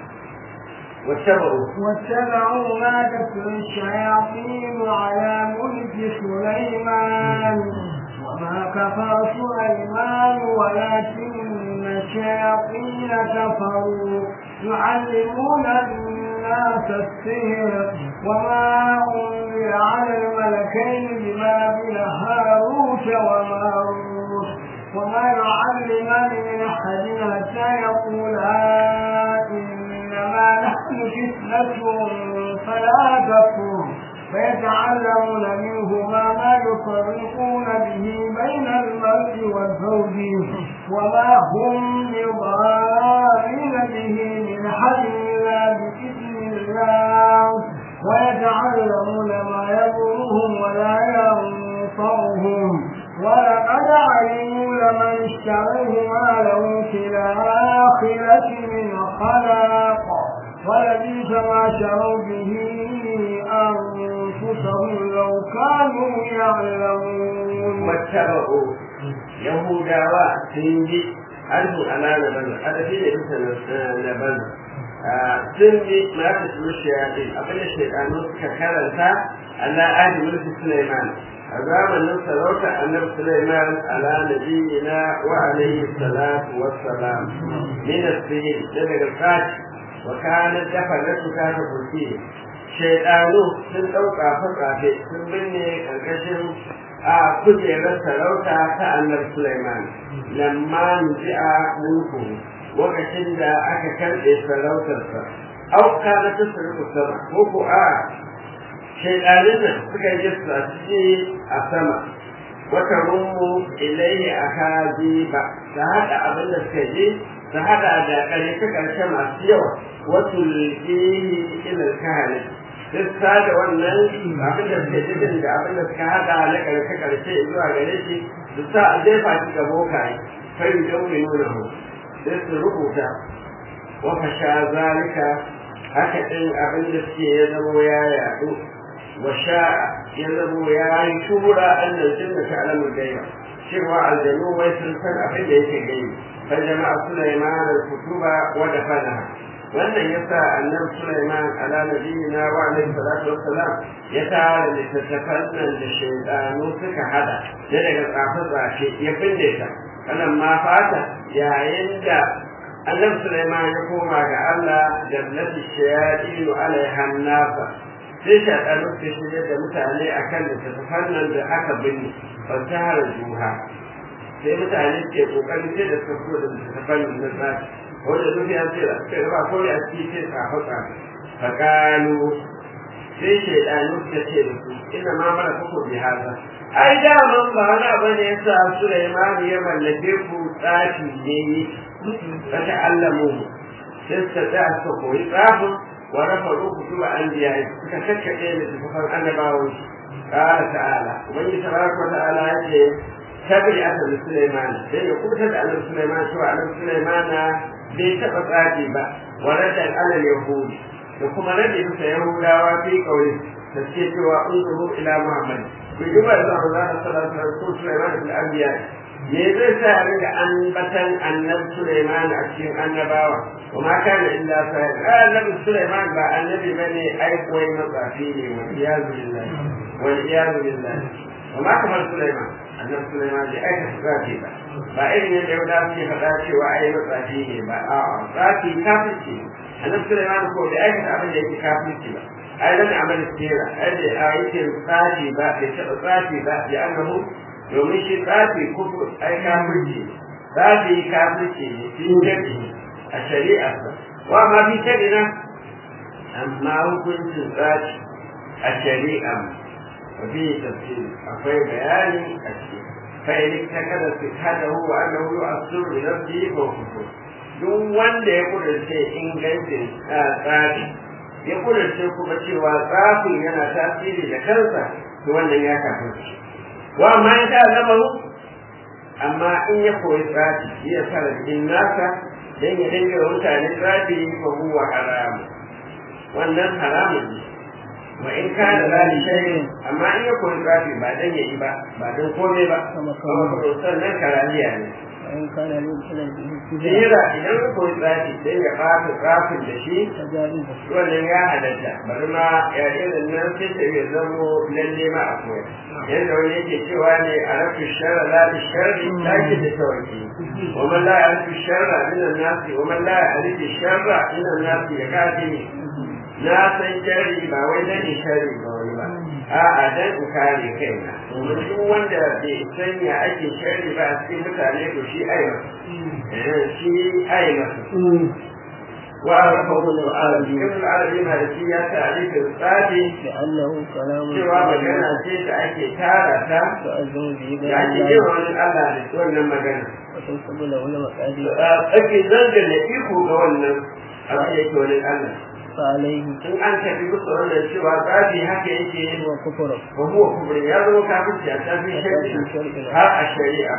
واتبعوا واتبعوا ما تتلو الشياطين على ملك سليمان وما كفر سليمان ولكن الشياطين كفروا يعلمون الناس السحر وما أنزل على الملكين ببابل هاروت وماروت وما يعلمان من أحد حتى يقولا إنما نحن فتنة فلا تكفر فيتعلمون منهما ما يفرقون به بين المرء والزوج وما هم بضارين به من حد إلا بإذن الله ويتعلمون ما يضرهم ولا ينفعهم ولقد علموا لمن اشتريه ما له في الآخرة من خلاق ولبئس ما شروا به أنفسهم لو كانوا يعلمون واتبعوا يهودا وسنجي أنه أمانة بنا هذا في نبنا sun bi ma ta su shayatin abin da shaidanu suka karanta Allah ahli mulki Sulaiman a zamanin sarauta annabi Sulaiman ala nabiyina wa alaihi salatu wassalam min as-sihir da daga sati wa kana dafalatu ta ta kurki shaidanu sun dauka fatsafe sun binne karkashin a kujerar sarauta ta annabi Sulaiman lamma nuji'a mulku lokacin da aka karɓe sarautarsa au kana ta sarrafa sama ko ko a shaidanin nan suka yi sashi a sama wata rummu ilaihi a kaji ba ta haɗa abin da suka je ta haɗa da ƙare ta ƙarshe masu yawa wasu liƙihi ilal kahali duk da wannan abin da suka ji da abin da suka haɗa na ƙarshe ƙarshe zuwa gare shi su sa a jefa shi ga bokaye kai don mai nuna mu sai su rubuta wa fasha zalika haka ɗin abin da suke ya zamo ya yaɗu wa sha'a ya zamo ya yi shura an nan jinna ta alamun gaiba cewa aljanu wai sun san abin da yake gani فجمع سليمان الكتب ودفنها wannan yasa annabi Sulaiman ala nabiyina wa alaihi salatu wassalam ya tara littattafan nan da shaidanu suka hada da daga tsafe tsafe ya binne ta kanan ma fata yayin da annabi Sulaiman ya koma ga Allah da nabi shayadinu alaiha nasa sai shaɗanu su shirya da mutane akan littattafan nan da aka binne fasahar juha sai mutane ke kokarin sai da suka fito da littattafan nan na tsafi wanda duk ya ce da suka ba ko ya ci ce tsafa tsafa fakalu sai shaidanu suka ce da su ina ma mara kuku bi haza ai daman ba wani abu ne ya sa Sulaiman ya mallake ku tsafi ne ta ta'allamu sai suka tsaya suka koyi tsafin wa rafaru kutuba anbiya suka kakkaɗe da tafafan annabawan qala ta'ala ubangiji tabaraka wa ta'ala yace tabi aka da Sulaiman sai ya kuta da annabi Sulaiman cewa annabi Sulaiman bai taɓa tsafi ba wa radda alal yahudi da kuma rage bisa yahudawa fi kauli da suke cewa unzuru ila muhammad ku ji ba zuwa Allah sallallahu alaihi wasallam Sulaiman bil anbiya me zai sa a riga ambatan annabi Sulaiman a cikin annabawa kuma kana illa sa annabi Sulaiman ba annabi bane ai koyi matsafi ne wa iyazu billahi wa iyazu billahi وما كفر سليمان annabi Sulaiman bai aikata tsafi ba ba irin yadda yau da suke faɗa cewa ai matsafi ne ba a'a tsafi kafirci annabi Sulaiman ko bai aikata abin da yake kafirci ba ai dan amal sira ai da aikin tsafi ba bai taɓa tsafi ba ya annahu domin shi tsafi kufur ai kafirci tsafi kafirci ne fi jadi a shari'arsa wa ma fi shari'a amma hukuncin tsafi a shari'ar وفيه تفسير أخوي بياني أشياء فإن اكتكد صحته وأنه يؤثر بنفسه فهو كفر duk wanda ya kudurce ingancin tsari ya kudurce kuma cewa tsafin yana tasiri da kansa to wannan ya kafin shi wa amma in ta zama amma in ya koyi tsafi ya fara jikin nasa dan ya dinga mutane tsafi fa huwa haram wannan haramun ne wa in kana la li shay'in amma in ya koyi tsafi ba dan yayi ba ba dan komai ba kuma sannan karaliya ne in kana ne kana Jira idan ka koyi tsafi dan ya fata tsafin da shi wannan ya halatta bari ma ya irin nan sai ta yi zamo lalle ma a koya yadda wani yake cewa ne a rafi shara la li sharri taki da tawaki wa man la ya'rifu sharra min an-nas wa man la ya'rifu sharra min an-nas ya kafi na san shari ba wai dan in shari ba wani ba a'a dan in kare kaina domin duk wanda bai san ya ake shari ba a cikin mutane to shi ai masa shi ai masa wa arafahu al-arabi ibn al-arabi ma da shi ya ta'arifa tsadi لأنه كلام cewa magana ce da ake tara ta تؤذن به da ake yi wa wani Allah da wannan magana وتنسب له المقادير ake zangana iko ga wannan abin da yake wani Allah فعليه in an tafi musu wannan cewa tsafi haka yake هو كفر wa huwa kubur ya zama kafirci a tafi shari'a har a shari'a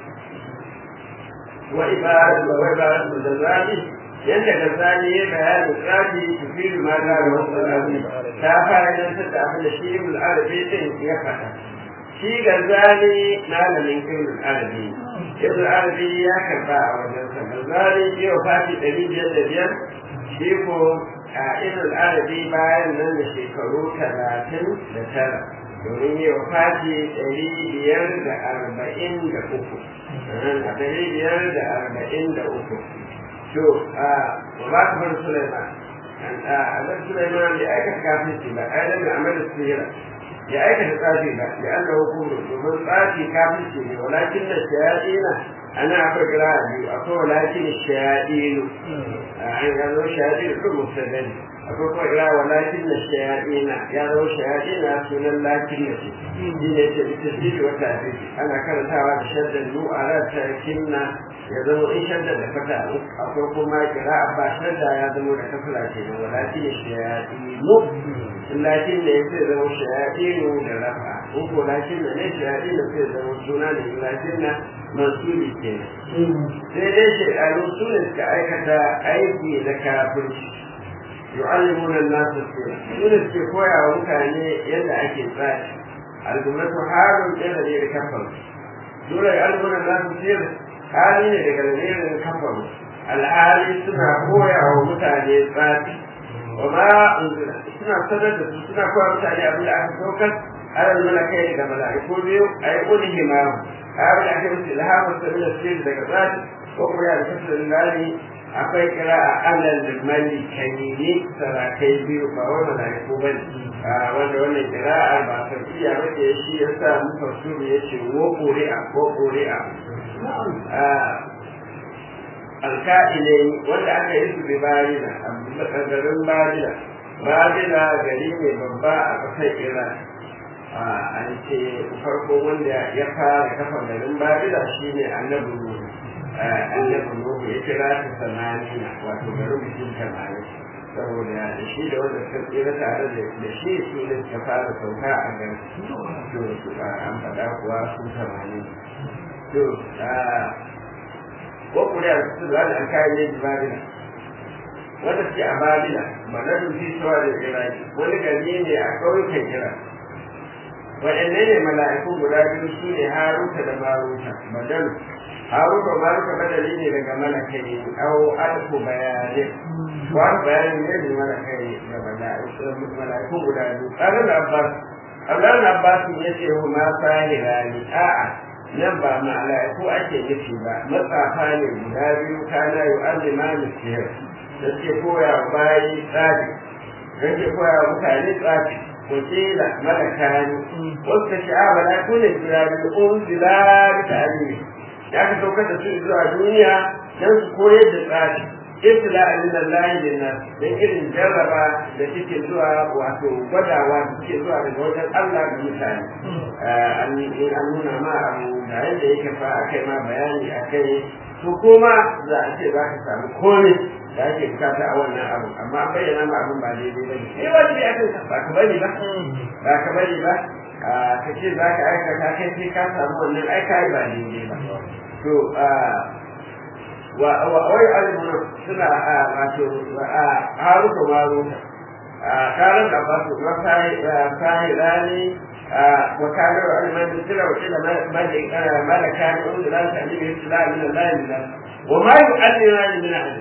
wa ibadatu wa ibadatu da zali yadda ga zali ya bayani tsafi tufilu ma da wasu alamu ta fara nan ta da abin da shi ibn arabi din ya faɗa shi ga zali malamin ibn arabi ibn arabi ya karba a wajen sa ga zali yau fati ɗari biyar da biyar shi ko a ibn arabi bayan nan da shekaru talatin da tara domin yi wa fati ɗari biyar da arba'in da uku a ɗari biyar da arba'in da uku to a ba ta bar Sulaiman a nan Sulaiman ya aikata kafirci ba a yanar da amal sihira ya aikata tsafi ba ya Allah hukumu domin tsafi kafirci ne walakin da shayaɗina ana akwai kira biyu akwai walakin shayaɗinu an gano shayaɗinu kan mutane akwai kuma kira walakin da shayaɗina ya zama shayaɗina sunan lakin da shi shi ne ce ita ce wata abinci ana karantawa da shaddan nu'ara ta kinna ya zama in shadda da fata akwai kuma kira ba shadda ya zama da kafila ke nan walakin da shayaɗinu lakin da ya sai zama shayaɗinu da rafa in ko lakin da ne shayaɗinu sai zama suna da lakin na mansuri ke sai dai shekaru su ne suka aikata aiki na kafirci yu'allimuna an-nasa sirra su ne suke koya wa mutane yadda ake tsari al-jumlatu halun ɗaya ne da kafar dole yu'allimuna an-nasa sirra hali ne daga lamirin kafaru alhali suna koya wa mutane tsafi wa ma unzila suna sanar da su suna koya mutane abin da aka saukar alal malakai daga mala'iku biyu a yi ƙuni himamu a yi abin da aka musu ilhamu sabila sirri daga tsafi ko kuma ya da tasirin lali akwai kira a alal da mali kanini sarakai biyu ba wai mala'iku ba ne wanda wannan kira'a ba sarfiya ba ce shi ya sa muka suru ya ce wo ƙuri'a ko ƙuri'a alka'ilai wanda aka yi su bi barina a garin barina barina gari ne babba a ƙasar iran an ce farko wanda ya fara kafa garin barina shine annabi nuhu annabi nuhu ya kira ta samanina wato garin mutum tamanin saboda da shi da wanda suka tsira tare da shi su ne suka fara sauka a garin to an faɗa kuwa su tamanin to ko kuriya su da an kayan ne babila wanda suke a babila manadun fi shawa da iraki wani gari ne a ƙauyukan iraki waɗanne ne mala'iku guda biyu su ne haruta da maruta badalu haruta maruta badali ne daga malakai au alfu bayani ko alfu bayani ne da malakai da mala'iku guda biyu ƙarar abbas Abdullahi Abbas ya ce huma sahirani a'a nan ba mala'iku ake nufi ba matsafa ne guda biyu kana yi azima da siyar da ke koya wa bayi tsari da ke koya wa mutane tsari ko kila malaka ne wasu ka sha'a mala'iku ne guda biyu un zila da ta'alimi ya ka saukar da su zuwa duniya don su koyar da tsari ibtila min Allah lin nas dan irin jarraba da take zuwa wato gwadawa da take zuwa daga wajen Allah ga mutane an in an nuna ma abu da yadda yake fa akai ma bayani akai to kuma za a ce za ka samu komai da ake bukata a wannan abu amma an bayyana ma abin ba daidai ba ne eh wajibi akan ka ba ka bari ba ba ka bari ba ka ce za ka aikata kai sai ka samu wannan aika ba daidai ba to ويعلمون سنة هاروت وماروت كان العباس وساهران وكان يعلمان بالسنة وكذا ملكان أولي لا تعليم ابتلاء من الله لله وما يعلمان من أحد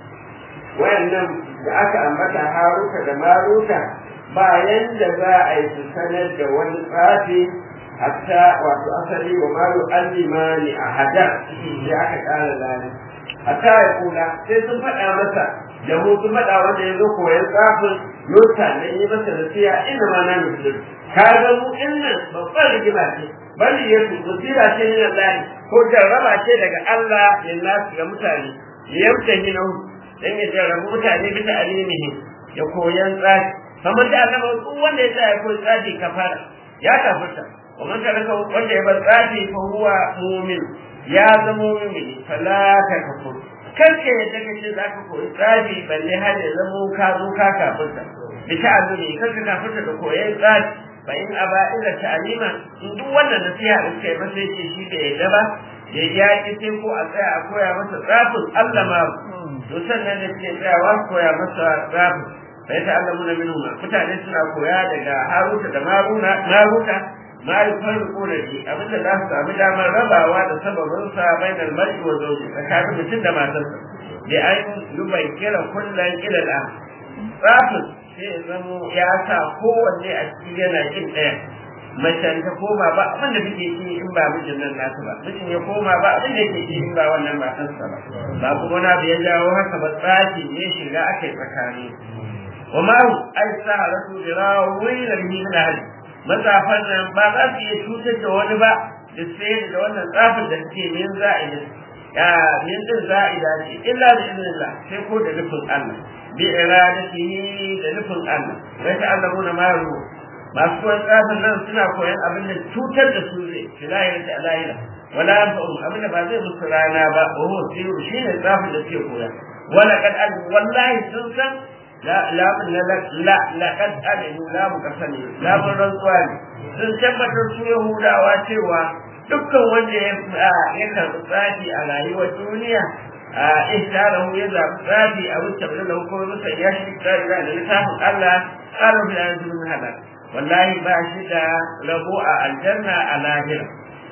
وإنهم aka ambata haruta da maruta bayan da za a yi su sanar da wani tsafi hatta wato asali wa malu allimani a hada sai aka kara lalata hatta ya kula sai sun faɗa masa da mu sun faɗa wanda ya zo koyan tsafin yota da yi masa nasiya ina ma na musulun ka ga mu nan babban rigima ce bali ya su basira ce min Allah ko jarraba ce daga Allah ya nasu ga mutane ya yamta hinu dan ya jarrabu mutane bisa alimihi ya koyan tsafi kamar da Allah duk wanda ya sa ya koyi tsafi kafara ya kafirta ومن ترك wanda ya bar tsafi fa huwa mu'min ya zama mumini fala ta kafur kanka yadda kace za ka koyi tsafi balle har ya zama ka zo ka kafirta bi ta'allumi kanka kafirta da koyan tsafi fa in aba illa ta'alima in duk wannan nasiha da kai masa yake shi da yadda ba ya ya ki sai ko a tsaya a koya masa tsafin Allah ma to sannan ne ke tsayawa koya masa tsafin fa ya ta'allamu na minhu mutane suna koya daga Haruta da Maruna Maruta ma yufarriqu lahu abinda za su samu damar rabawa da sababin sa bainal mar'i wa zawji tsakanin mutum da matarsa da an yubai kira kullun ila da tsafin sai ya zamo ya sa kowanne a ciki yana kin ɗaya macen ta koma ba abin da take ci in ba mijin nan nasu ba mijin ya koma ba abin da yake ci in ba wannan matarsa ba ba kuma na ya jawo haka ba tsafi ne shiga aka yi tsakani wa ma'u ai sa rasu jirawo wani da min hali matsafan nan ba za su iya cutar da wani ba da sai da wannan tsafin da suke min za'ida ya min din za'ida ce illa da iznillah sai ko da nufin Allah bi iradatihi da nufin Allah wai ta Allah na ma ruwa masu koyon tsafin nan suna koyon abin da cutar da su zai fi lahira da lahira wala yanfa'u abin da ba zai musu rana ba wa huwa siru shine tsafin da suke koya wala kad wallahi sun san la la la laqad alimu la mukasani la mun rantsuwa ne sun tabbatar su yahudawa cewa dukkan wanda ya ya karɓi tsafi a rayuwar duniya a ihtarahu ya zaɓi tsafi a wuce da da hukumar musa ya shi tsari da littafin Allah ƙarar da yanzu min halal wallahi ba shi da rabo a aljanna a lahira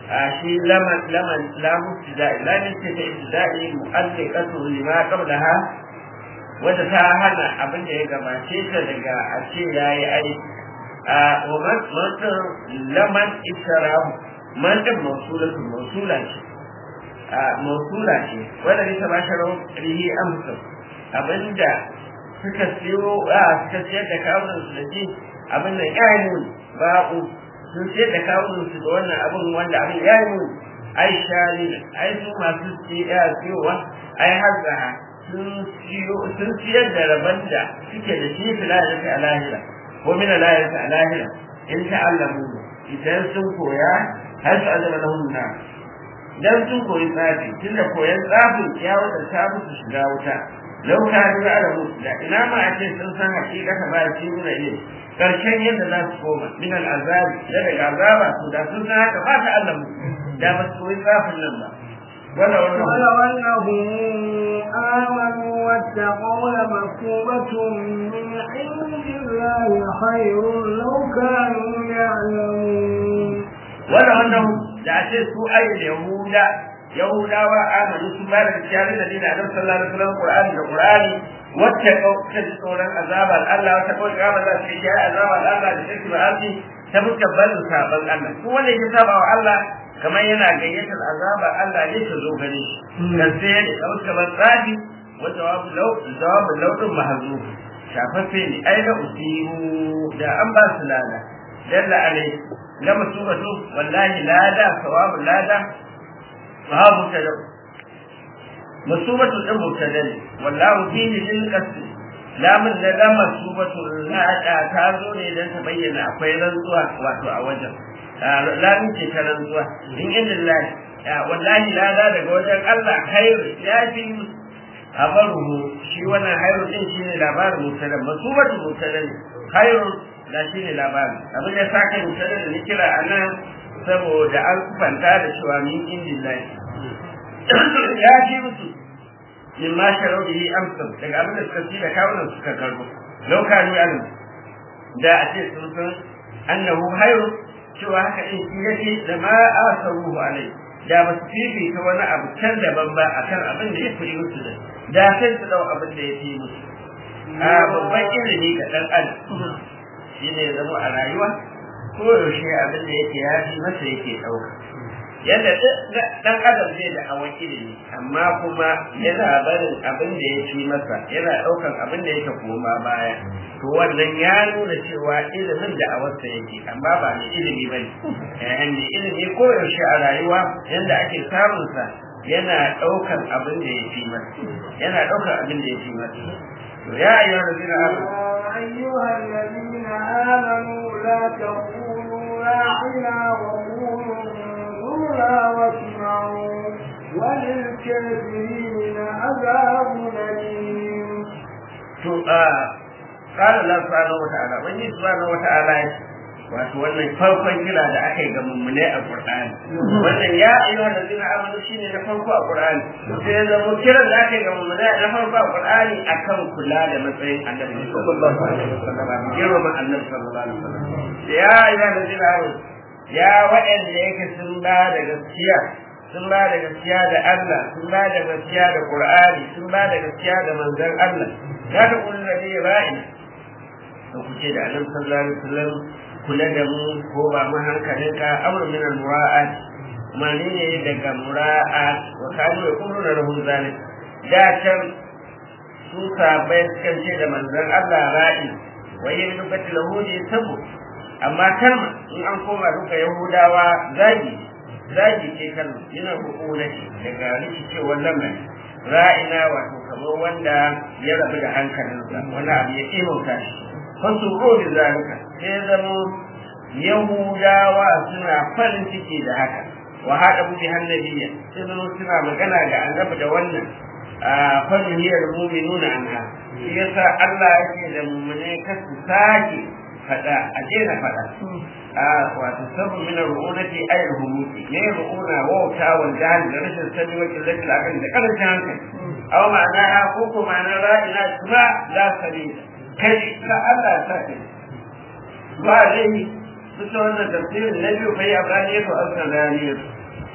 shi laman laman lamu ibtida'i lamin ce ta ibtida'i mu'alliqatu lima qablaha wanda ta hana abin da ya gabace ta daga a ce yayi aiki a wa man laman isharahu man din mausulatu mausula ce a mausula ce wanda ne ta ba shi rawar rihi amsa abinda suka siyo a suka siyar da kawunan su da shi abin da ya yi ba'u sun siyar da kawunan su da wannan abin wanda abin ya yi ai shari ai su masu siyowa ai hazzaha sun siyar da rabon da suke da shi fi lahirta a lahira ko mina lahirta a lahira in ta'allamu idan sun koya har su azama na hunna dan sun koyi tsafi tunda koyan tsafin ya wadanta musu shiga wuta lau ka ni da alamu da ina ma a ce sun san hakikata ba shi nuna ne karshen yadda za su koma min al'azabi da daga azaba to da sun san haka ba ta alamu da ba su koyi tsafin nan ba wala ولو wannan أنهم آمنوا واتقوا لمثوبة من عند الله خير لو كانوا يعلمون wala wannan da a ce su ayyul yahuda yahudawa amanu su ba da kiyar da dina da sallallahu alaihi wasallam qur'ani da qur'ani wacce ta ji tsoron azabar Allah wata kawai ga Allah sai ya azabar Allah da shirki ba asi ta muka bazu saban Allah ko wanda ya saba wa Allah kamar yana gayyatar azabar Allah ne ta zo gare shi dan sai ya da muka ban tsadi wa jawabu law jawabu law din mahzuf shafaffe ne ai da usiru da an ba su lada dalla alai la musubatu wallahi lada sawabu lada babu tada musubatu din mubtada ne wallahu fihi lil qasd lamun da la musubatu lada ta zo ne dan ta bayyana akwai rantsuwa wato a wajen lamun ce ta rantsuwa in inda lillahi wallahi lada daga wajen Allah khairu ya fi habaruhu shi wannan khairu din shine labarin mubtada musubatu mubtada ne khairu da shine labarin abin da sake mubtada da ni kira anan saboda an kufanta da cewa min indillahi ya ji musu min ma sharau bihi amsal daga abin da suka ci da kawunan suka karbo lau kanu alim da a ce sun san annahu hayru cewa haka din shi yake da ma asaruhu alai da ba su fifita wani abu can daban ba akan abin da ya fi musu da da sai su dau abin da ya fi musu a babban ilimi ga dan adam shine ya zama a rayuwa ko yaushe abin da yake ya fi masa yake ɗauka yadda dan adam zai da hawan ilimi amma kuma yana barin abin da ya fi masa yana ɗaukan abin da yake koma baya to wannan ya nuna cewa ilimin da awarsa yake amma ba mai ilimi ba ne mai ilimi ko yaushe a rayuwa yadda ake samun sa yana ɗaukan abin da ya fi masa yana ɗaukan abin da ya fi masa to ya ayyuhal ladina amanu أيها الذين آمنوا لا تقولوا راعنا وقولوا انظرنا واسمعوا وللكافرين عذاب أليم to a qala Allah subhanahu wa ta'ala wani subhanahu wa ta'ala ya ce wato wannan farkon kira da aka yi ga mummune a Qur'ani wannan ya ayyuha allazina amanu shine na farko a Qur'ani sai ya zama kiran da aka yi ga mummune na farko a Qur'ani akan kula da matsayin Annabi sallallahu alaihi wasallam girman Annabi sallallahu alaihi wasallam ya ayyuha allazina amanu ya waɗanda yake sun ba da gaskiya sun ba da gaskiya da Allah sun ba da gaskiya da Qur'ani sun ba da gaskiya da manzon Allah ya da kullu nabi ra'in to kuce da Annabi sallallahu alaihi wasallam kula da mu ko ba mu hankalin ka amr min al mura'at mani ne daga mura'at wa kanu yaquluna lahu zalik da can su sabai sukan ce da manzon Allah ra'i wa yin dubati lahu ne sabu amma kalma in an koma duka yahudawa zagi zagi ce kalma yana hukuna ce daga rikicewar lamarin ra'ina wato kamar wanda ya rabu da hankalinsa wani abu ya kimanta shi fasu rohi zalika sai zama yahudawa suna farin ciki da haka wa hada bi hannabiya sai zama suna magana ga annabi da wannan a fadhiyar mu'minuna anha shi yasa Allah yake da mu'mine kasu sake fada a daina fada a wato sabu min ru'unati ay ru'unati ne ru'una wauta wal jahl da rashin sani wa killati al da karancin hankali aw ma'ana ko ko ma'ana ra'ina kuma la sabila kai ka Allah ta kai ba dai su ta wannan tafsirin na biyu kai a bani to an san rani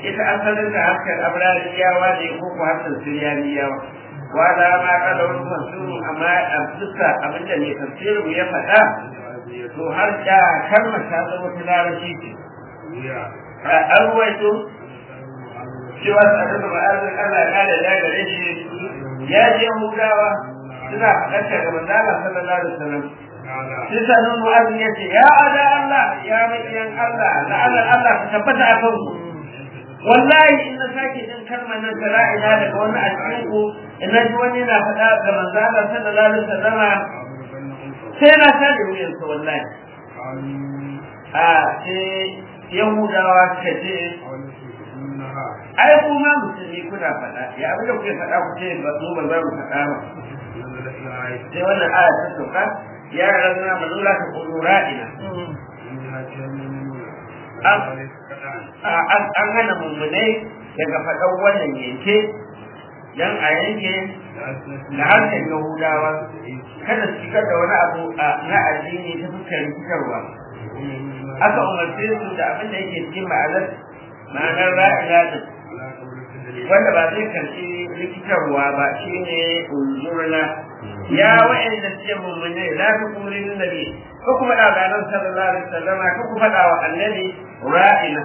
ita asalin da harkar abrariyawa ne ko ko harkar siriyaniyawa wala ma kada wani tafsirin amma a bisa abinda mai tafsirin ya faɗa to har da kalmar ta zama ta larabci ce an ruwaito cewa tsarin da ma'azin Allah ya kada da gare shi ya je hudawa suna faɗarta ga manzala sallallahu alaihi wasallam sai sanin mu'azin ya ce ya ada Allah ya maƙiyan Allah la'anar Allah ka tabbata a kanku wallahi in na sake jin kalmar nan ta la'ina daga wani a cikin ku in na ji wani yana faɗa ga manzala sallallahu alaihi wasallam sai na sake wuyansa wallahi a sai yahudawa suka ce ai ku ma musulmi kuna faɗa ya abin da kuke faɗa ku ce ba mu ba za mu faɗa ba sai wannan aya ta sauka ya rana manula ka kudu ra'ina an hana mummunai daga faɗan wannan yanke dan a yanke da harshen yahudawa kada su shigar da wani abu na addini ta fuskar rikitarwa aka umarce su da abin da yake cikin ma'anar ma'anar ra'ila din wanda ba zai karɓi rikitarwa ba shine unzurna ya wa'anda suke mummune la ta kumri nabi ko kuma da ganan sallallahu alaihi wasallam ko ku faɗa wa annabi ra'ina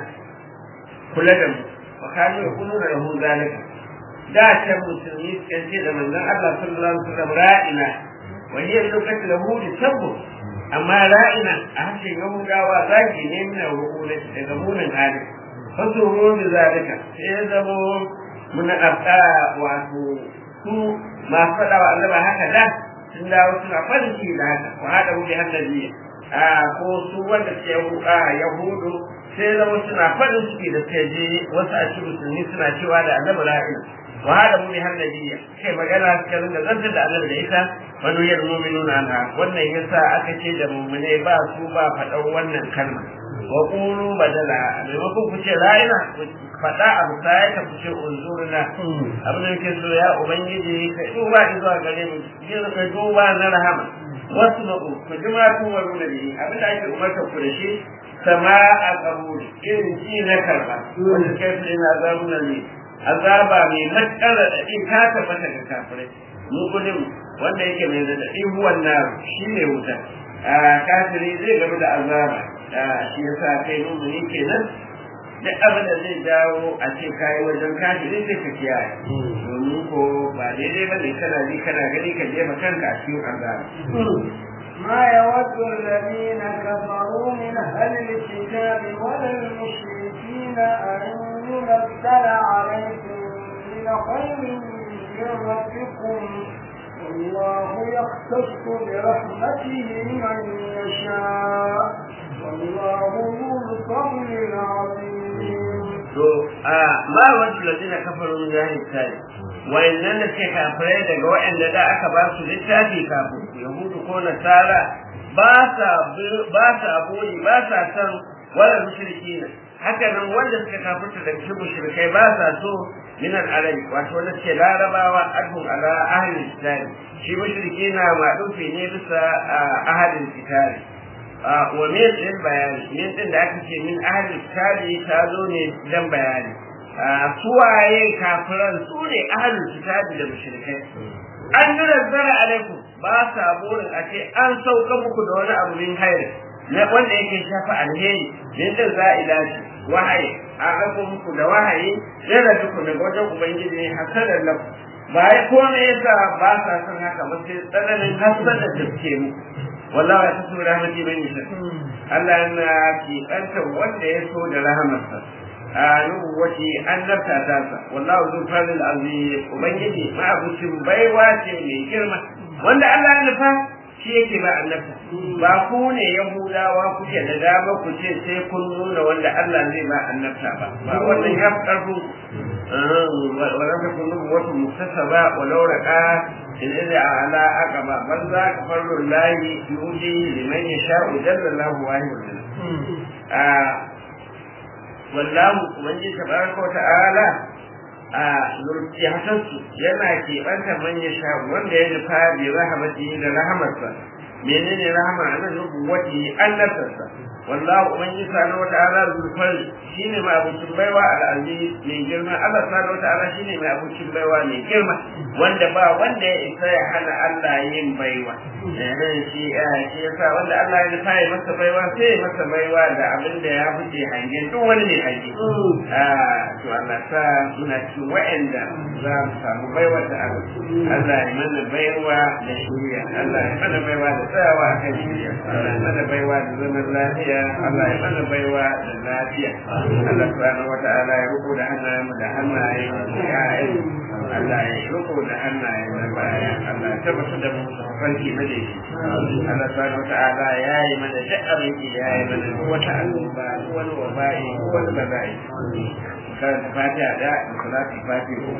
kula da mu wa kanu yakununa lahu zalika da ta musulmi suka ce da manzon Allah sallallahu alaihi wasallam ra'ina wa hiya lokacin lahu sabbu amma ra'ina a harshen yahudawa zaki ne mina rukuna daga munin hali fasu ruwan zalika sai ya zamo muna ɗabɗa wato su masu faɗa wa Allah haka da sun dawo suna farin ciki da haka wa haɗa wuce hannabi a ko su wanda ke yahudu sai zama suna farin ciki da suka je wasu a cikin musulmi suna cewa da annabi ra'ina wa hada mu bi hannabiya kai magana suka rinda zantar da annabi da ita wani yar mu'minuna anha wannan yasa aka ce da mu'mine ba su ba faɗan wannan kalma wa qulu badala maimakon ku ce ra'ina faɗa abu sai ka ku ce unzurna abin da yake so ya ubangiji ka duba zuwa gare mu jin ka duba na rahama wasu ma'u ku jima ku wa nuna ne abin da ake umarta ku da shi sama a kaburi irin ji na karba wanda kai su ina zamuna ne azaba mai matsar raɗaɗi ta tabbata ga kafirai mukulim wanda yake mai raɗaɗi huwan na shi ne wuta a kafiri zai gaba da azaba shi yasa kai mumuni kenan duk abin da zai dawo a ce kayi wajen kafiri sai ka kiyaye domin ko ba daidai ba ne kana ji kana gani ka jefa kanka a cikin azaba ما يود الذين كفروا من أهل الكتاب ولا المشركين أن ينزل عليكم من خير من ربكم والله يختص برحمته من يشاء والله ذو الفضل العظيم. ما وجه الذين كفروا من أهل الكتاب wayannan da suke kafirai daga waɗanda da aka ba su littafi kafin yahudu ko nasara ba sa ba sa boye ba sa san wala mushriki ne haka nan wanda suka kafirta daga cikin mushrikai ba sa so min al-arab wato wanda suke larabawa adhum ala ahli kitab shi mushriki na madufi ne bisa ahli kitab wa min din bayani min din da aka ce min ahli kitab ta zo ne dan bayani suwaye kafiran su ne ahalin kitabi da mushrikai an yi nazzara alaikum ba sa burin a ce an sauka muku da wani abu min hayar na wanda yake shafa alheri min din za'ila ce wahayi an rako muku da wahayi yana duku daga wajen ubangiji ne hasadan lafu ba ya kome yasa ba sa son haka ba sai tsananin hasada da suke muku wallahi ya tasu rahmati ban yasha Allah yana kiɓanta wanda ya so da rahamarsa nubuwati annabta ta sa wallahu zu fadil azim ubangiji ma abucin baiwa ce mai girma wanda Allah ya nufa shi yake ba annabta ba ku ne yahudawa kuke da dama ku ce sai kun nuna wanda Allah zai ba annabta ba ba wannan ya fi karfin wala ta kun nubuwatu muktasaba walau raka in idza ala aqaba bal za ka farru lahi yuji liman yasha'u jalla Allahu wahidun wallahu ubangiji tabaraka ta'ala a zurfiyatansu yana keɓanta man ya sha wanda ya nufa bi rahamati da rahamarsa menene rahama nan nubuwati annabtarsa wallahu ubangiji subhanahu wata'ala zulfar shine mai abucin baiwa al'aziz mai girma Allah subhanahu wata'ala shine mai abucin baiwa mai girma wanda ba wanda ya isa ya hana Allah yin baiwa eh shi shi yasa wanda Allah ya nufa ya masa baiwa sai ya masa baiwa da abin da ya fice hangen duk wani ne hange ah to Allah sa muna cikin wa'anda za mu samu baiwa da Allah Allah ya mana baiwa da shiriya Allah ya mana baiwa da tsayawa a kan shiriya Allah ya mana baiwa da zaman lafiya Allah ya mana baiwa da lafiya Allah subhanahu wata'ala ya ruku da hannayen mu da hannayen ya'yan Allah ya ruku da hannayen na baya Allah ya tabbata da mu da farki na da shi Allah subhanahu wata'ala ya yi mana duk abin da ya yi mana duk wata annoba duk wani waba'i duk wani bala'i karanta fatiha da salati fatiha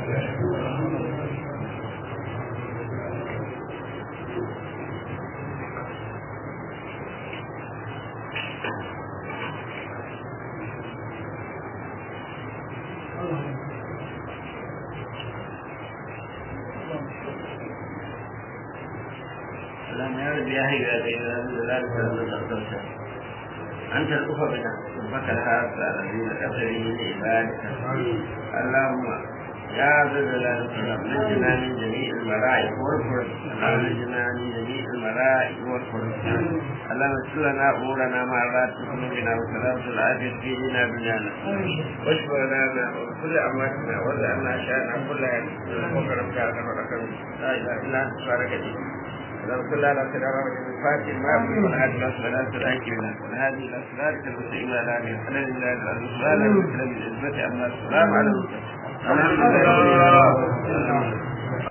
اللهم يا رب يا هي يا دين لا تنسى أنت الكفى بنا ربك الهاب الذين كفروا من عبادك اللهم يا ذا الجلال والإكرام نجنا من جميع المرائع والفرج اللهم نجنا من جميع المرائع والفرج اللهم اغفر لنا امورنا ما اراد قلوبنا وسلامة العافية في دينا بنانا واشف لنا وكل امواتنا وارزقنا شاننا كلها وكرمك على فرقك لا اله الا انت بارك اللهم صل على سيدنا محمد الفاتح ما يقول من هذه الصلاة الآكلة وهذه الأسرار المستقيمة على هذه الحلال لله السؤال المسلم بالعزة أما السلام على المسلم الحمد لله